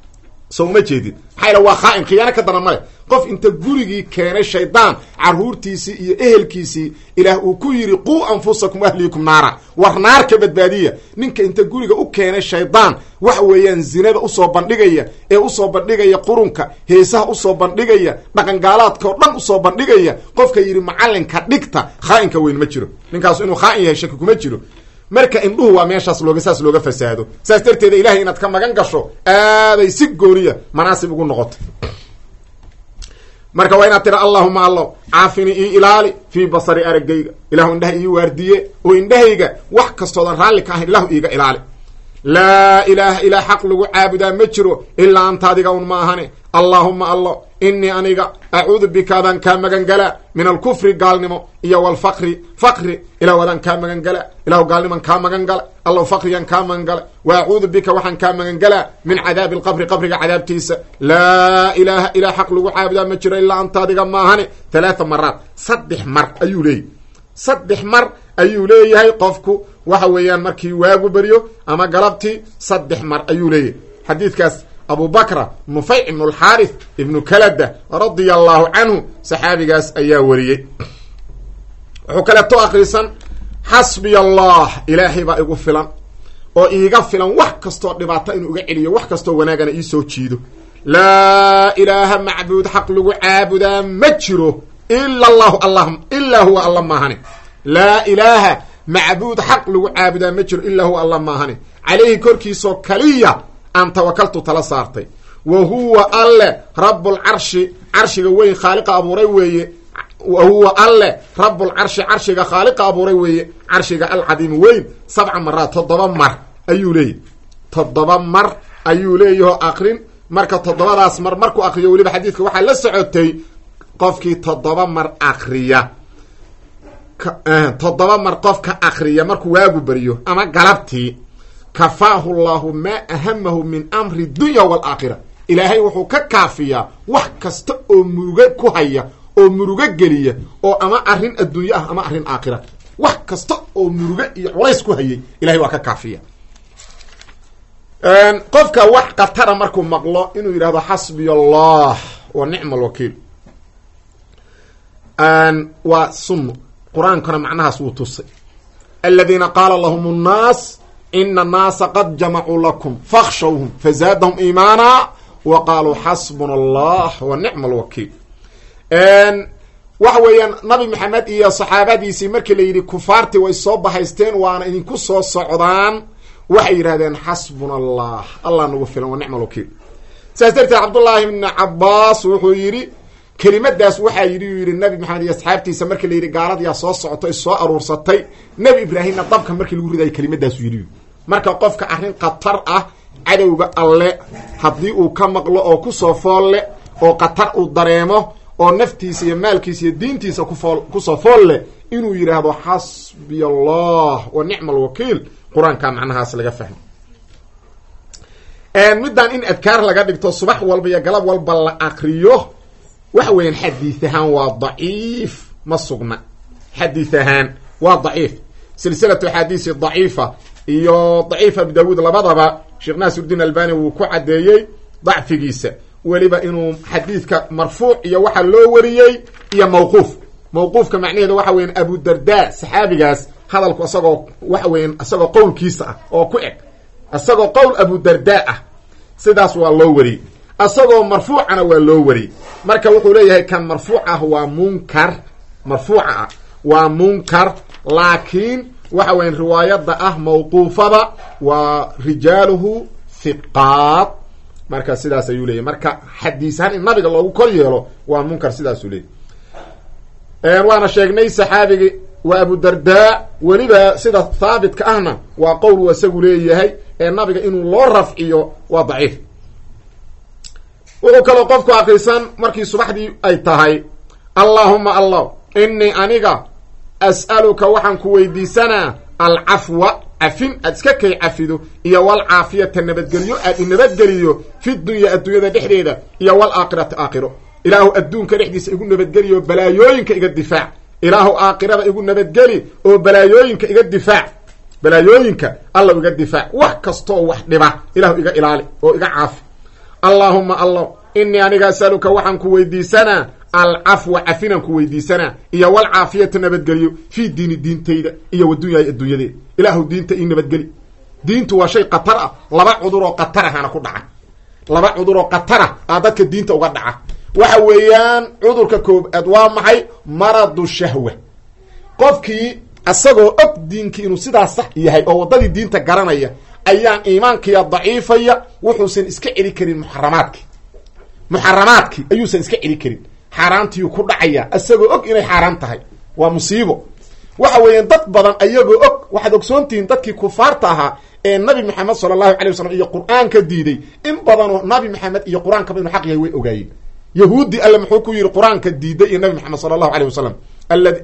so uma jeedid maxaa yala waa khaa'in khiyaano ka daran male qof inta gurigii keenay shaydaan carruurtiisii iyo ehelkiisii ilaah uu ku yidhi quu anfusakum ahliikum naara war naar ka badbaadiya ninka inta guriga u keenay shaydaan waxa weeyaan zinada usoo bandhigaya ee usoo bandhigaya qurunka heesaha usoo bandhigaya dhaqangaalaadka oo dhan usoo bandhigaya qofka yidhi macallinka dhigta khaa'inka weyn ma jiro ninkaasu inuu khaa'in yahay shaki kuma jiro marka indhuhu waa meeshaas looga saas looga fasaado saas darteeda ilahay inaad ka magan gasho aaday si gooniya manaasib ugu noqotay marka waa inaad tira allahuma allo caafini ii ilaali fii basari araggayga ilahu indhaha ii waardiye oo indhahayga wax kastoodan raalli ka ahayn ilahu iiga ilaali laa ilaaha ilaa xaq lagu caabudaa ma jiro ilaa anta adiga un ma ahane allaahuma allo inii aniga acuudu bika adaan kaa magan galaa min alkufri gaalnimo iyo walfaqri faqri ilahu adaan kaa magan galaa ilahu gaalniman kaa magan gala allow faqrigan kaa magan gala wa acuudu bika waxaan kaa magan galaa min cadaabi alqabri qabriga cadaabtiisa laa ilaaha ilaa xaq lagu caabudaa ma jiro ilaa anta adiga maahane talaata maraad saddex mar ayuu leeyahy saddex mar ayuu leeyahay qofku waxa weeyaan markii waagu beryo ama galabtii saddex mar ayuu leeyahay xadiidkaas abu bakra nufayc ibnu alxaarith ibnu kalada radia allahu canhu saxaabigaas ayaa wariyey wuxuu kaleeto akrisan xasbiya allah ilaahay baa igu filan oo iiga filan wax kastoo dhibaato inuu iga celiyo wax kastoo wanaagana iisoo jiido laa ilaaha macbuud xaq lagu caabudaa ma jiro ila allahu allah ilaa huwa alla maahane laa ilaaha macbuud xaq lagu caabudaa ma jiro ilaa huwa alla maahane calayhi korkiisoo kaliya aan tawakaltu tala saartay wa huwa alle rabbulcarshi carshiga weyn khaaliqa abuuray weeye wa huwa alle rabbulcarshi carshiga khaaliqa abuuray weeye carshiga alcadiimi weyn sabca maraad toddoba mar ayuu leeyahy toddoba mar ayuu leeyahoo akrin marka toddobadaas mar markuu akriyo weliba xadiidka waxaa la socotay qofkii toddoba mar akriya toddoba mar qofka akriya markuu waagu beriyo ama galabtii kafaahu llahu maa ahamahu min amri dunya waalaakhira ilaahay wuxuu ka kaafiyaa wax kasta oo murugo ku haya oo murugo geliya oo ama arrin adduunye ah ama arrin aakhira wax kasta oo murugo iyo culays ku hayay ilahay waa ka kaafiya qofka wax khatara markuu maqlo inuu yidhahdo xasbiya allah wa nicma alwakiil waa sunno qur-aankana macnahaas wuu tusay aladiina qaala lahum nnaas ina annaasa qad jamacuu lakum fakhshawhum fazaadahum iimaana wa qaaluu xasbuna allah wa nicma alwakiil waxa weeyaan nabi maxamed iyo saxaabadiisii markii la yidhi kufaartii way soo bahaysteen waana idinku soo socdaan waxay yidhahdeen xasbuna allah allah nagu filan wa nicma alwakiil saas darteed cabdullaahi bni cabaas wuxuu yidhi kelimadaas waxaa yidhi uu yidhi nabi maxamed iyo asxaabtiisa markii la yidhi gaaladiyaa soo socotay soo aruursatay nebi ibraahimna dabka markii lagu ridayo kelimadaasu yidhi marka qofka arrin khatar ah cadowga alle haddii uu ka maqlo oo kusoo foolle oo khatar uu dareemo oo naftiisa iyo maalkiisa iyo diintiisa kufool kusoo fool leh inuu yidhaahdo xasbiya allah wa nicma alwakiil qur-aankaa macnahaas laga fahmo middan in adkaar laga dhigto subax walba iyo galab walba la akriyo waxa weeyaan xadiid ahaan waa daciif ma sugna xadiid ahaan waa daciif silsilatu axaadiisi daciifa iyo daciif abi daawuud labadaba sheekh naasirudiin albani wuu ku caddeeyey dacfigiisa weliba inuu xadiidka marfuuc iyo waxa loo wariyey iyo mawquuf mawquufka macnaheedu waxa weyan abudarda saxaabigaas hadalku isagoo waxa weyan isagoo qowlkiisa ah oo ku eg isagoo qowl abudarda ah sidaas waa loo wariyey isagoo marfuucana waa loo wariyey marka wuxuu leeyahay kan marfuuc ah waa munkar marfuuca ah waa munkar laakiin waxa weyan riwaayada ah mawquufada waa rijaaluhu hiqaat marka sidaas ayuu leeyahy marka xadiisahaan in nabiga loogu kor yeelo waa munkar sidaasuu leeyahy waana sheegnay saxaabigi waa abudardaa weliba sida haabitka ahna waa qowl uu isagu leeyahay ee nabiga inuu loo rafciyo waa daciif wuxuu kaloo qofku akrisan markii subaxdii ay tahay allaahuma allah inii aniga as'aluka waxaan ku weydiisanaa alcafwa cafin aad iska kay cafido iyo walcaafiyata nabadgelyo aad inabadgeliyo fi dunya adduunyada dhexdeeda iyo walaakhirati aakhiro ilaahu adduunka dhexdiisa igu nabadgeliyo balaayooyinka iga difaac ilaahu aakhirada igu nabadgeli oo balaayooyinka iga difaac balaayooyinka alla iga difaac wax kastooo wax dhiba ilahu iga ilaali oo iga caafi allaahuma allah inii aniga asaluka waxaan ku weydiisanaa alcafwa cafinaan ku weydiisanaa iyo walcaafiyata nabadgelyo fii diini diintayda iyo wadunyaayo adduunyadeeda ilaahu diinta ii nabadgeli diintu waa shay khatar ah laba cudur oo khatar ahana ku dhaca laba cudur oo khatar ah aa dadka diinta uga dhaca waxa weeyaan cudurka koobaad waa maxay maradu shahwa qofkii isagoo og diinkii inuu sidaas sax yahay oo waddadii diinta garanaya ayaan iimaankiya daciifaya wuxuusan iska celi karin muxaramaadki muxaramaadkii ayuusan iska celi karin xaaraantiyuu ku dhacaya isagoo og inay xaaraan tahay waa musiibo waxa weeyaan dad badan ayagoo og waxaad ogsoontihiin dadkii kufaarta ahaa ee nabi maxamed sala allahu alay wasalam iyo qur-aanka diiday in badanoo nabi maxamed iyo qur-aankaba inuu xaq yahay way ogaayeen yahuudi alle muxuu ku yidhi qur-aanka diiday iyo nabi maxamed sala allahu aleyh wasalam aladi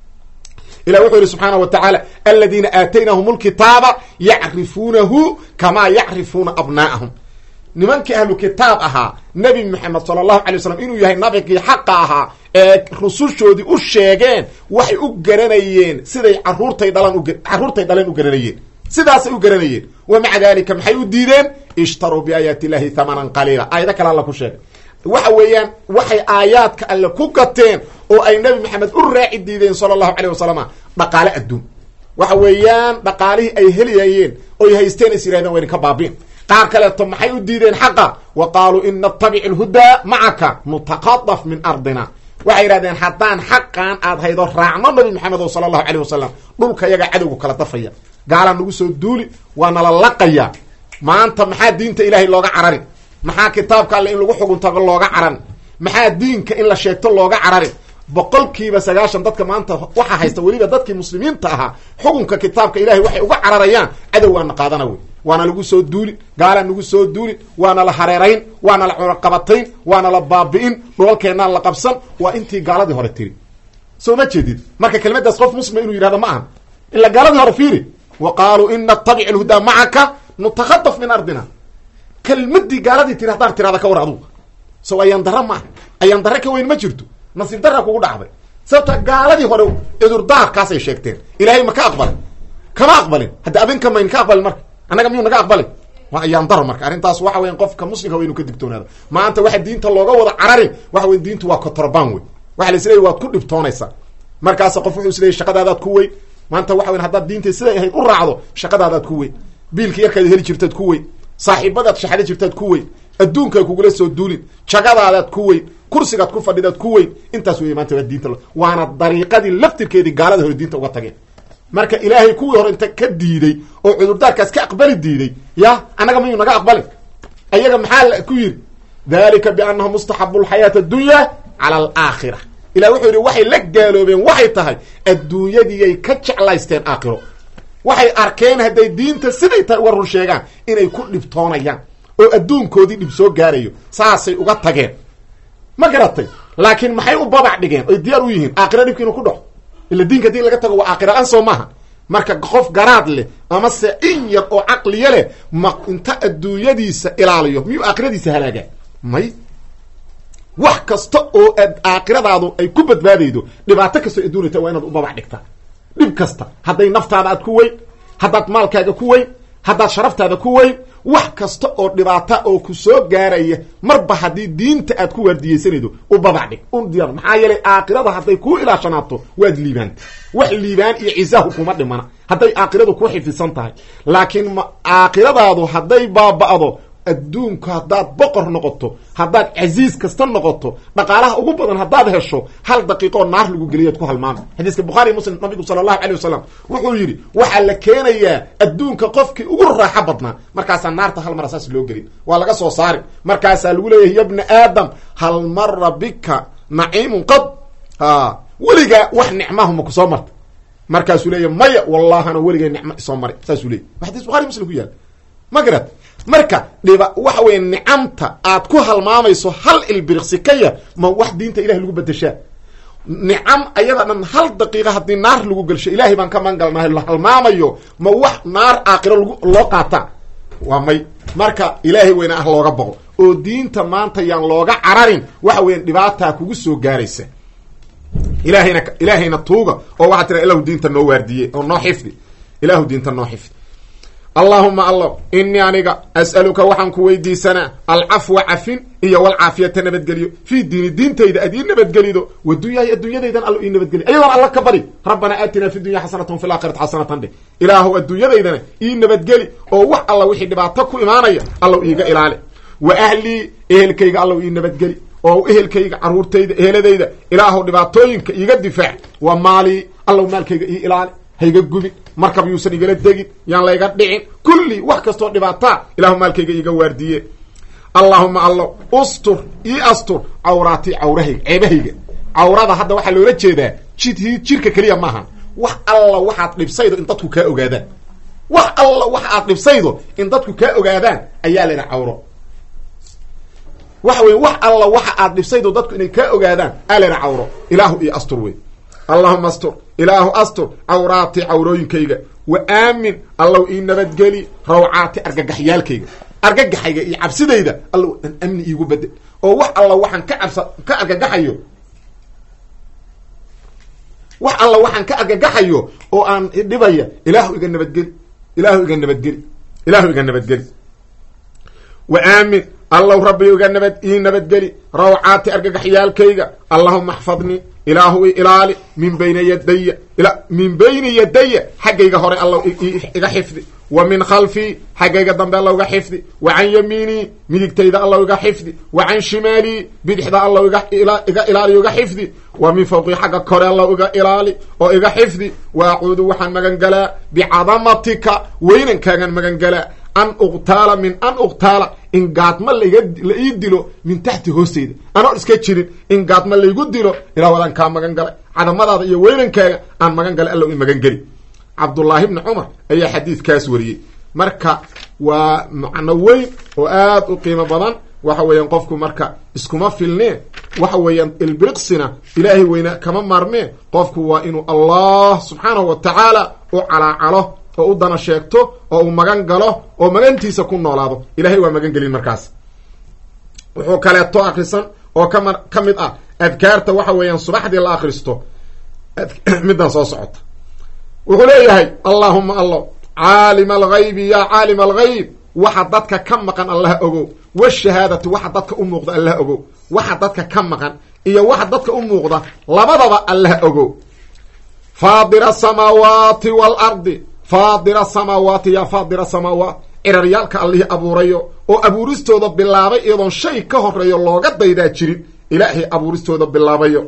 ilah wuxuu yihi subxaana wa tacaala aladiina aataynahum lkitaaba yacrifuunahu kamaa yacrifuuna abnaa'ahum nimankii ahlu kitaab ahaa nebi maxamed sala allahu alay wasalam inuu yahay nabigii xaqa ahaa ee rusushoodii u sheegeen waxay u garanayeen siday caruurtay dhalan caruurtay dhaleen u garanayeen sidaasay u garanayeen wa maca dalika maxay u diideen ishtaruu biaayaati illahi hamanan qaliila aayado kale alla ku sheegay waxa weeyaan waxay aayaadka alle ku gateen oo ay nebi maxamed u raaci diideen sala allahu caleyh wasalama dhaqaale adduun waxa weeyaan dhaqaalihii ay helayayeen oy haysteen is yirahdeen wayna ka baabiin qaar kaleeto maxay u diideen xaqa wa qaaluu in natabic alhudaa macaka nutaqadaf min ardina waxay yidhahdeen haddaan xaqan aad haydo raacno nabi maxamed o sala allahu caleyh wasalam dhulka yaga cadowgu kala dafaya gaalaa nagu soo duuli waa nala laqaya maanta maxaa diinta ilaahay looga cararin maxaa kitaabka alle in lagu xuguntago looga caran maxaa diinka in la sheegto looga cararin boqolkiiba sagaashan dadka maanta waxaa haysta weliba dadkii muslimiinta ahaa xukunka kitaabka ilahay waxay uga cararayaan cadow waana qaadana wey waana lagu soo duuli gaalaa nagu soo duuli waana la hareerayn waana la cunaqabatayn waana la baabi'in dhulalkeennaan la qabsan waa intii gaaladii hore tiri soo ma jeedid marka kelimadaas qof muslima inuu yidhahdo ma ahan ila gaaladii hore fiiri wa qaaluu in natabic alhudaa macaka nutakadaf min ardina kelmadii gaaladii tiri haddaan tirada ka war adugu so ayaan dara maaha ayaan dare ka weyn ma jirto nasiib daraa kugu dhacday sababta gaaladii hore cudurdaarkaasay sheegteen ilaahay ma ka aqbalin kama aqbalin hadda adinka mayn ka aqbalin marka annaga miyuu naga aqbalin waa ayaan daro marka arrintaas waxa weyan qofka muslimka wa inu ka digtoonaado maanta waxa diinta looga wada cararin waxa weya diintu waa kotorban wey waxa la isleeyay waad ku dhibtoonaysaa markaasa qof wuxuu isleeyay shaqadaadaad ku weyn maanta waxa weyn haddaad diinta siday ahayd u raacdo shaqadaadaad ku weyn biilka yarkaad heli jirtaad ku weyn saaxiibadaad shaxada jirtaad ku weyn adduunkaa kugula soo duulin jagadaadaad ku weyn kursigaad ku fadhidaad ku weyn intaas wey maanta waa diinta waana dariiqadii laftirkeedii gaalada hore diinta uga tageen marka ilaahay kuwii hore inta ka diiday oo cudurdaarkaas ka aqbali diiday ya annaga mayuu naga aqbalin ayaga maxaa ku yidhi dalika biannahu mustaxabu lxayaati addunya cala alaakhira ilah wuxuu yidhi waxay la gaaloobeen waxay tahay adduunyadiiyay ka jeclaysteen aakhiro waxay arkeen hadday diinta siday tahay uga run sheegaan inay ku dhibtoonayaan oo adduunkoodii dhib soo gaarayo saasay uga tageen ma garatay laakiin maxay u babac dhigeen oy diyaar u yihiin aakhira dhibki inuu ku dhaco ila diinka hadii laga tago waa aakhira-aan soo maaha marka qof garaad leh ama se in yar oo caqliya leh ma inta adduunyadiisa ilaaliyo miyuu aakhiradiisa halaagaa may wax kasta oo aakhiradaadu ay ku badbaadaydo dhibaato kastoo adduunyata waa inaad u babac dhigtaa dhib kasta hadday naftaada aad ku weyn haddaad maalkaaga ku weyn haddaad sharaftaada ku weyn wax kasta oo dhibaata oo ku soo gaaraya marba haddii diinta aad ku waardiyeysanaydo u babac dhig u diyaar maxaa yeelay aakhirada hadday kuu ilaashanaato waad liibaanta wax liibaan iyo cisahu kuma dhimana hadday aakhiradu ku xifisan tahay laakiin ma aakhiradaadu hadday baaba'do adduunku haddaad boqor noqoto haddaad casiis kasta noqoto dhaqaalaha ugu badan haddaad hesho hal daqiiqoo naar lagu geliyaad ku halmaama xadiiska bukhaari muslim nabigu sala allahu calay wasalam wuxuu yidhi waxaa la keenayaa adduunka qofkii ugu raaxo badnaa markaasaa naarta hal mara saas loo gelin waa laga soo saari markaasaa lagu leeyahay ya bna aadam hal mara bika naciimun qad a weligaa wax nicmahu ma ku soo marta markaasuu leeya maya wallahana weligay nicmo isoo maray saasuu leeyay wa xadis bukhari muslim ku yaala ma garat marka dhiba waxa weeye nicamta aad ku halmaamayso hal ilbiriqsi ka yar ma wax diinta ilahay lagu bedeshaa nicam ayada dhan hal daqiiqa haddii naar lagu gelsho ilaahay baan ka magangalnahay la halmaamayo ma wax naar aakhiro lag loo qaataa waa may marka ilaahay weyna ah looga boqo oo diinta maanta yaan looga cararin waxa weya dhibaataa kugu soo gaaraysa ilaahayna ilaahayna tuuga oo waxaa tira ilahu diinta noo waardiye oo noo xifdi ilahu diinta noo xifdi allaahuma allo inii aniga as'aluka waxaan ku weydiisanaa alcafwa cafin iyo walcaafiyata nabadgelyo fii diini diintayda aad ii nabadgelido wadunyaahi adduunyadaydan allo ii nabadgeli ayadoon alla ka bari rabbanaa aatinaa fi dunya xasanatan fi laakhirati xasanatan dheh ilaahu adduunyadaydana ii nabadgeli oo wax alla wixii dhibaato ku imaanaya allow iiga ilaali wa ahlii ehelkayga allow ii nabadgeli oo ehelkayga caruurtayda eheladayda ilaahu dhibaatooyinka iiga difaac waa maalii allow maalkayga ii ilaali hayga gubin markab yuusan igala degin yaan layga dhicin kulli wax kastoo dhibaataa ilahu maalkayga iiga waardiye allaahuma allo ustur ii astur cawraatii cawrahayga ceebahayga cawrada hadda waxaa loola jeedaa jid jirka keliya maaha wax alla waxaad dhibsaydo in dadku kaa ogaadaan wax alla waxa aad dhibsaydo in dadku kaa ogaadaan ayaa la yidhaha cawro waxa weye wax alla waxa aad dhibsaydo dadku inay kaa ogaadaan aa la yidhaha cawro ilaahu io astur wey allahuma astur ilaahu astur cawraati cawrooyinkayga wa aamin allow ii nabadgeli rawcaati argagaxyaalkayga argagaxayga iyo cabsidayda allow an amni iigu bedel oo wax alla waxaan ka cabsa ka argagaxayo wax alla waxaan ka argagaxayo oo aan dhibaya ilaahu iga nabadgeli ilaahu iga nabadgeli ilaahu iga nabadgeli wa aamin allow rabbi iga nabad ii nabadgeli rawcaati argagaxyaalkayga allahuma axfadnii ilaahu i ilaali min bayna yadaya min bayni yadaya xaggayga hore allow iga xifdi wa min khalfii xaggayga dambe allow iga xifdi wa can yamiinii midigtayda allow iga xifdi wa can shimaalii bidixda allow iga ilaaliyo iga xifdi wa min fawqii xagga kore allow iga ilaali oo iga xifdi wa acuudu waxaan magan galaa bicadamatika weynankaagan magan galaa an uqtaala min an uqtaala in gaadma laiga la ii dilo min taxti hoosteyda anoon iska jirin in gaadma laygu dilo ilah wadaan kaa magan galay cadamadaada iyo weynankaaga aan magan galay allow i magan geli cabdullaahi bni cumar ayaa xadiidkaas wariyey marka waa macno weyn oo aad u qiimo badan waxa weeyaan qofku marka iskuma filnee waxa weeyaan ilbiriqsina ilaahay weyna kama maarmee qofku waa inuu allah subxaanahu wa tacaala u calaacalo oo u dana sheegto oo uu magan galo oo magantiisa ku noolaado ilahay waa magan gelin markaas wuxuu kaleeto akrisan oo kama ka mid ah adkaarta waxa weeyaan subaxdii la akristo middan soo socota wuxuu leeyahay allaahuma allo caalima alghaybi yaa caalima alghayb waxa dadka ka maqan allaha ogow washahaadatu waxa dadka u muuqda allah ogo waxa dadka ka maqan iyo waxa dadka u muuqda labadaba allah ogo faadira asamaawaati waalardi faadira asamaawaati yaa faadira asamaawaat ciraryaalka allihii abuurayo oo abuuristooda bilaabay iyadoon shay ka horeeyo looga daydaa jirin ilaahay abuuristooda bilaabayo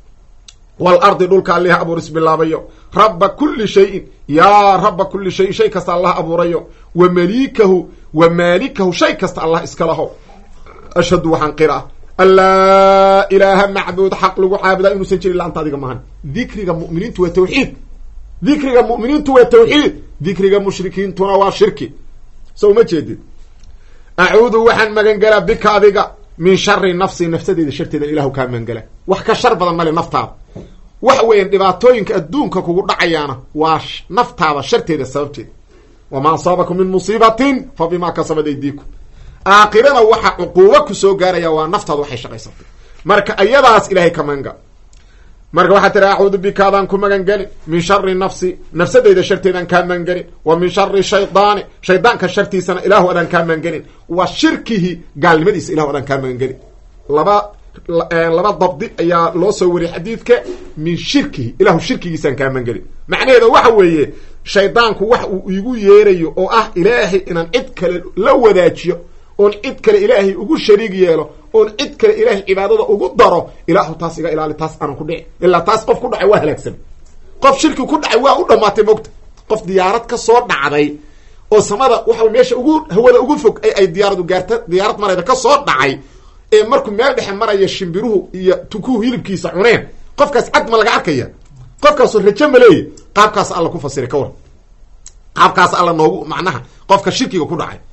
waalardi dhulka allihii abuuris bilaabayo rabba kulli shayin yaa rabba kulli shayin shay kasta allah abuurayo wa maliikahu wa maalikahu shay kasta allah iska laho ashhadu waxaan qira an laa ilaaha macbuud xaq lagu caabudaa inuusan jirin laanta adiga maahan dikriga mu'miniintu waa tawxiid dikriga mu'miniintu waa tawxiid dikriga mushrikiintuna waa shirki so uma jeedid acuudu waxaan magangelaa bika adiga min shari nafsi nafsadeeda sharteeda ilahu kaa magangela wax ka shar badan male naftaada waxa weeyaan dhibaatooyinka adduunka kugu dhacayaana waa naftaada sharteeda sababteeda wamaa asaabakum min musiibatin fa bimaa kasabat aydiikum aakhirana waxa cuquubo kusoo gaaraya waa naftaada waxay shaqaysatay marka ayadaas ilahay ka magangala marka waxaa tiri acuudu bika adaan ku magan gelin min shari nafsi nafsadeyda sharteedaan kaa magan gelin wa min shari shaydaani shaydaanka shartiisana ilaahu adaan kaa magan gelin wa shirkihi gaalnimadiisa ilahu adaan kaa magan gelin laba laba dabdi ayaa loo soo wariyay xadiidka min shirkihi ilahu shirkigiisaan kaa magan gelin macnaheeda waxa weeye shaydaanku wax uu igu yeerayo oo ah ilaahay inaan cid kale la wadaajiyo oon cid kale ilaahay ugu shariig yeelo oon cid kale ilaahay cibaadada ugu daro ilaahu taas iga ilaali taas aanan ku dhici ilaa taas qof ku dhacay waa halaagsan qof shirki ku dhacay waa u dhamaatay mogta qof diyaarad ka soo dhacday oo samada waxa meesha ugu hawada ugu fog ay diyaaradu gaarta diyaarad marayda ka soo dhacay ee markuu meel dhexe maraya shimbiruhu iyo tukuhu hilibkiisa cuneen qofkaas cad ma laga arkaya qofkaasoo raje ma leeya qaabkaas alla ku fasiray ka war qaabkaas alla noogu macnaha qofka shirkiga ku dhacay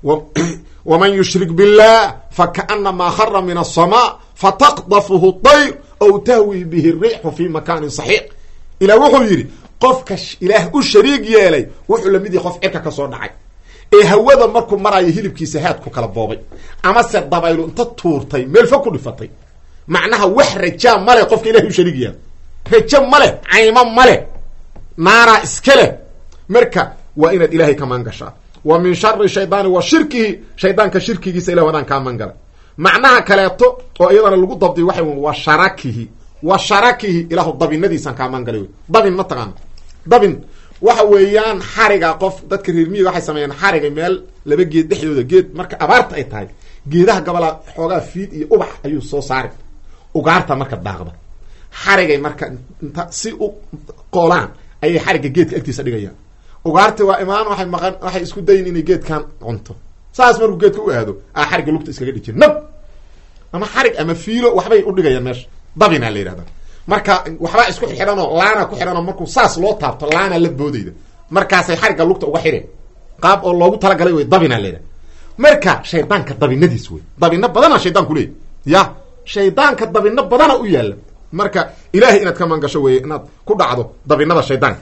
wman yushrik biاllah fakaأnamaa khara min الsmاء fataqdafhu طayr aw tahwi bihi الrixu fi makani صaxiiq ilah wuxuu yidhi qofka ilaah u shariig yeelay wuxuu lamid yahay qof cirka ka soo dhacay ee hawada markuu marayo hilibkiisa haad ku kala boobay amase dabaylu inta tuurtay meel fog ku dhifatay macnaha wax rajaa male qofka ilahay u shariig yeelay rajo male caymo male naaraa iska leh marka waa inaad ilaahay ka maan gashaa wa min shari shaydaani wa shirkihi shaydaanka shirkigiisa ilah adaan kaa mangalay macnaha kaleeto oo iyadana lagu dabdiy waxa wa sharakihi wa sharakihi ilaahu dabinadiisaan kaa mangalay wey dabin ma taqaana dabin waxa weeyaan xariga qof dadka reer miyiga waxay sameeyaan xariga meel laba geed dhexdooda geed marka abaarta ay tahay geedaha gabalaa xoogaa fiid iyo ubax ayuu soo saari ugaarta marka daaqda xarigay marka inta si u qoolaan ayay xariga geedka agtiisa dhigayaan ugaarti waa imaan waay maqan waxay isku dayin inay geedkan cunto saas markuu geedka u aado a xarigga lugta iskaga dhijir nab ama xarig ama fiilo waxbay udhigayaan meesha dabina la yidhahda marka waxbaa isku xidhanoo laana ku xidhanoo markuu saas loo taabto laana la boodayda markaasay xarigga lugta uga xidheen qaab oo loogu talagalay wey dabina la yidhahda marka shaydaanka dabinadiis wey dabino badana shaydaan kuleeyay ya shaydaanka dabino badana u yaala marka ilaahay inaad ka mangasho weye inaad ku dhacdo dabinada shaydaanka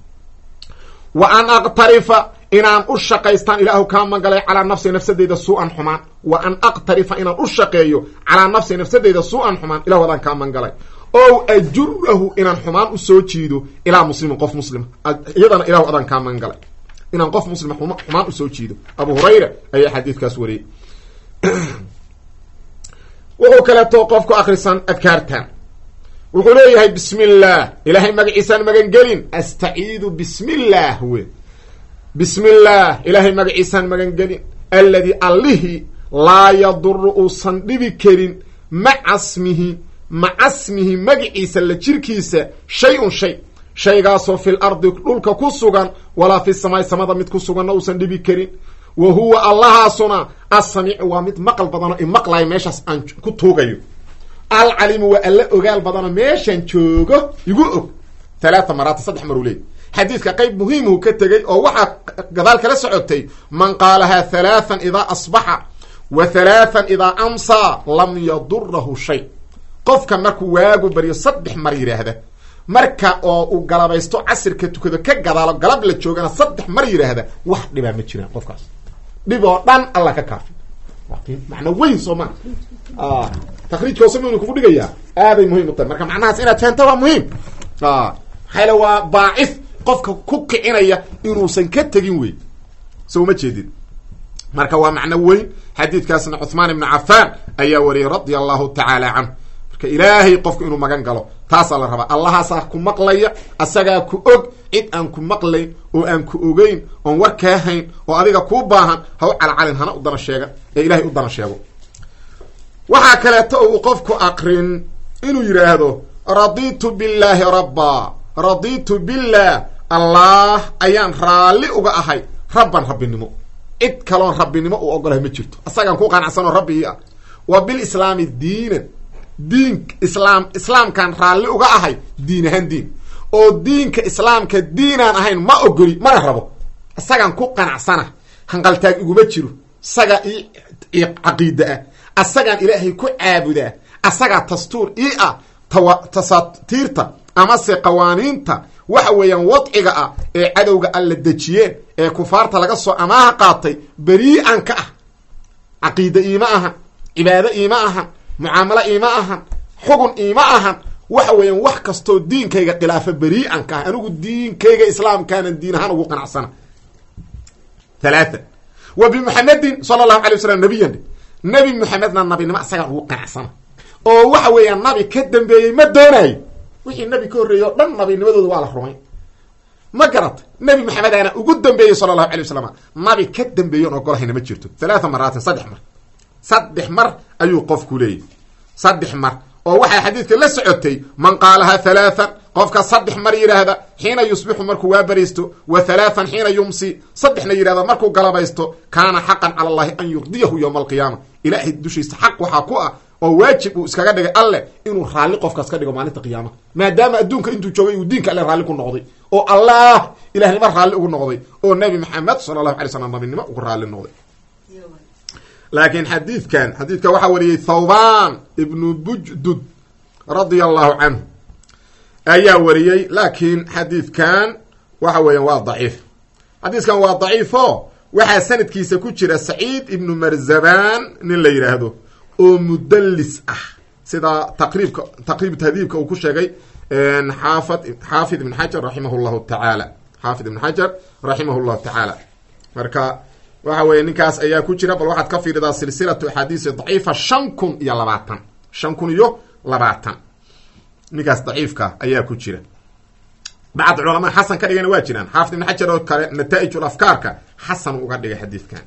wa an aqtarifa inaan u shaqaystaan ilaahu kaa magalay calaa nafsi nafsadeyda su-an xumaan wa an aqtarifa inaan u shaqeeyo calaa nafsi nafsadeyda su-an xumaan ilahu adaan kaa mangalay ow ajurahu inaan xumaan usoo jiido ilaa muslimin qof muslima iyadana ilahu adaan kaa mangalay inaan qof muslima xumaan usoo jiido abu hurayra ayaa xadiidkaas wariyey wuxuu kaleeto qofku akrisan adkaartan wuxuu leeyahay bismi illaah ilaahay magaciisaan magangelin astaciidu bismi illaah we bismi illaah ilaahay magaciisaan magangelin alladii allihii laa yaduru uusan dhibi karin maca smihi maca smihi magaciisa la jirkiisa shay-un shay shaygaasoo fil ardi dhulka ku sugan walaa fi samaai samada mid ku suganna uusan dhibi karin wa huwa allahaasuna asamiicu waa mid maqal badanoo imaqlayo meeshaas aan ku tuugayo alcalimu waa alla ogaal badanoo meeshaan joogo igu og talaata maraata saddex maruu leey xadiidka qayb muhiimhu ka tegey oo waxaa gadaal kala socotay man qaalahaa halaathan idaa asbaxa wa halaathan idaa amsaa lam yadurahu shay qofka markuu waagu baryo saddex mar yidhaahda marka oo uu galabaysto casirka tukado ka gadaalo galab la joogana saddex mar yidhaahda wax dhibaa ma jiraan qofkaas dhib oo dhan alla ka kaafi macna weyn soo maa takriijka hoose muynu kugu dhigayaa aaday muhiim u tahay marka macnahaas inaad fahanto waa muhiim maxaayl waa baacif qofka ku kicinaya inuusan ka tegin wey so uma jeedid marka waa macno weyn xadiidkaasna cuhmaan ibnu cafaan ayaa wariyey radia allahu tacaala canhu marka ilaahay qofku inuu magan galo taasaa la rabaa allahaasaa ku maqlaya asagaa ku og cid aan ku maqlayn oo aan ku ogeyn oon war kaa hayn oo adiga kuu baahan ha u calacalin hana u dana sheega ee ilahay u dana sheego waxaa kaleeto uu qofku aqrin inuu yidhaahdo raditu billaahi rabbaa raditu billah allah ayaan raalli uga ahay rabban rabbinimo cid kaloon rabbinimo uu ogolahay ma jirto asagaan ku qanacsanoo rabbi ii ah wa bilislaami diinan diin islaam islaamkaan raalli uga ahay diin ahaan diin oo diinka islaamka diinaan ahayn ma ogoli mana rabo isagaan ku qanacsana hanqaltaag iguma jiro isagaa ii caqiida ah asagaan ilaahay ku caabudaa asagaa dastuur ii ah tawa tasaatiirta amase qawaaniinta waxa weeyaan wadciga ah ee cadowga alla dejiyeen ee kufaarta laga soo amaaha qaatay berii'an ka ah caqiida iima ahan cibaado iima ahan mucaamalo iima ahan xugun iima ahan waxa weeyaan wax kastoo diinkayga khilaafa berii'an ka ah anigu diinkayga islaamkaanan diin ahaan ugu qanacsana halaatha wa bimuxamedin sala allahu alay wasalam nabiyan nebi muxamedna nabinimo asagaan ugu qanacsana oo waxa weeyaan nabi ka dambeeyey ma doonayo wixii nabi ka horreeyey o dhan nabinimadooda waa la rumay ma garata nebi maxamed aana ugu dambeeyey sala allahu alay wasalam nabi ka dambeeyoon ogolahayna ma jirto halaatha maraatin saddex mar saddex mar ayuu qofku leeyahy saddex mar oo waxaa xadiidka la socotay man qaalaha halaathan qofka saddex mar yidhaahda xiina yusbixu markuu waa bariisto wa halaathan xiina yumsi saddexna yidhahda markuu galabaysto kaana xaqan cala allahi an yurdiyahu yowma alqiyaama ilaahay dushiisa xaq waxaa ku ah oo waajib uu iskaga dhigay alleh inuu raalli qofkaas ka dhigo maalinta qiyaamaha maadaama adduunka intuu joogay uu diinka alle raalli ku noqday oo allah ilahnimo raalli ugu noqday oo nebi maxamed sala allahu alay slam nabinimo ugu raalli noqday laakiin xadiidkan xadiidka waxaa wariyey thawban ibnu bujdud radia allahu canhu ayaa wariyey laakiin xadiidkan waxa weeyaan waa daciif xadiidkan waa daciifo waxaa sanadkiisa ku jira saciid ibnu marzaban nin la yidhaahdo oo mudallis ah sida taqriibka taqriib tahdiibka uu ku sheegay xaafid xaafid ibn xajar raximah llahu tacaala xaafid ibn xajar raximah llahu tacaala marka waxa weeye ninkaas ayaa ku jira bal waxaad ka fiiridaa silsilatu axaadiisi daciifa shan kun iyo labaatan shan kun iyo labaatan ninkaas daciifka ayaa ku jira bacd culamaa xasan ka dhigana waa jiraan xaafid ibn xajar oo kale nataa'ijul afkaarka xasan uga dhigay xadiidkan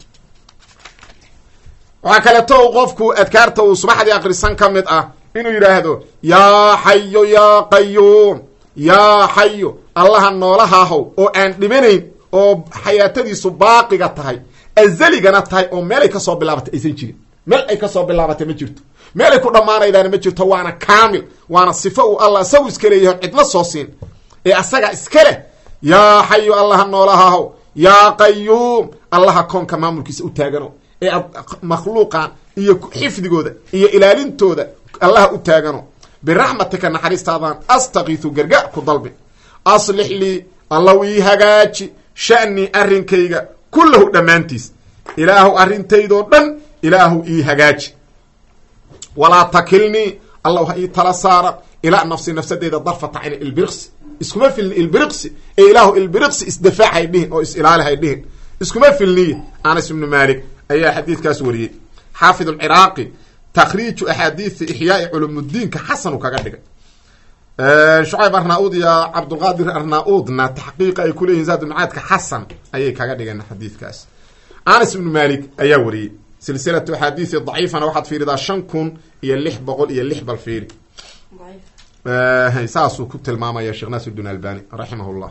waxaa kaleeto u qofku adkaarta uu subaxdii akrisan ka mid ah inuu yidhaahdo yaa xayo yaa qayuum yaa xayo allaha noolahaahow oo aan dhimanayn oo xayaatadiisu baaqiga tahay azaligana tahay oo meelay kasoo bilaabatay aysan jirin meel ay kasoo bilaabatay ma jirto meelay ku dhammaanaydaana ma jirto waana kaamil waana sifo uu allah isagu iska leeyahay cidma soo siin ee asaga iska leh yaa xayo allaha noolahaahow yaa qayuum allaha koonka maamulkiisa u taagano ee ad makhluuqan iyo xifdigooda iyo ilaalintooda allaha u taagano biraxmatika naxariistaadaan astakiisu gargaar ku dalbi aslix lii allaw ii hagaaji sha'nii arrinkayga kullahu dhammaantiis ilaahu arrintaydoo dhan ilaahu ii hagaaji walaa takilnii allahu ha ii tala saara ilaa nafsi nafsadeyda darfata cayni ilbiriqsi iskuma filni ilbiriqsi ee ilaahu ilbiriqsi isdifaac hay dhihin oo is-ilaali hay dhihin iskuma filniye anas ibnu maalik ayaa xadiidkaas wariyey xaafid alciraaqi takriiju axaadiisi ixyaai culumudiinka xasanu kaga dhigay shucayb arnaa-ud iyo cabdulqaadir arnaa-udna taxqiiqa ay kuleeyihin zaadulmacaadka xasan ayay kaga dhigeen xadiidkaas anas ibnu malik ayaa wariyey silsilatu axaadiisi daciifana waxaad fiiridaa shan kun iyo lix boqol iyo lix bal fiiri saasuu ku tilmaamaya sheekh naasiruddin albani raximah llah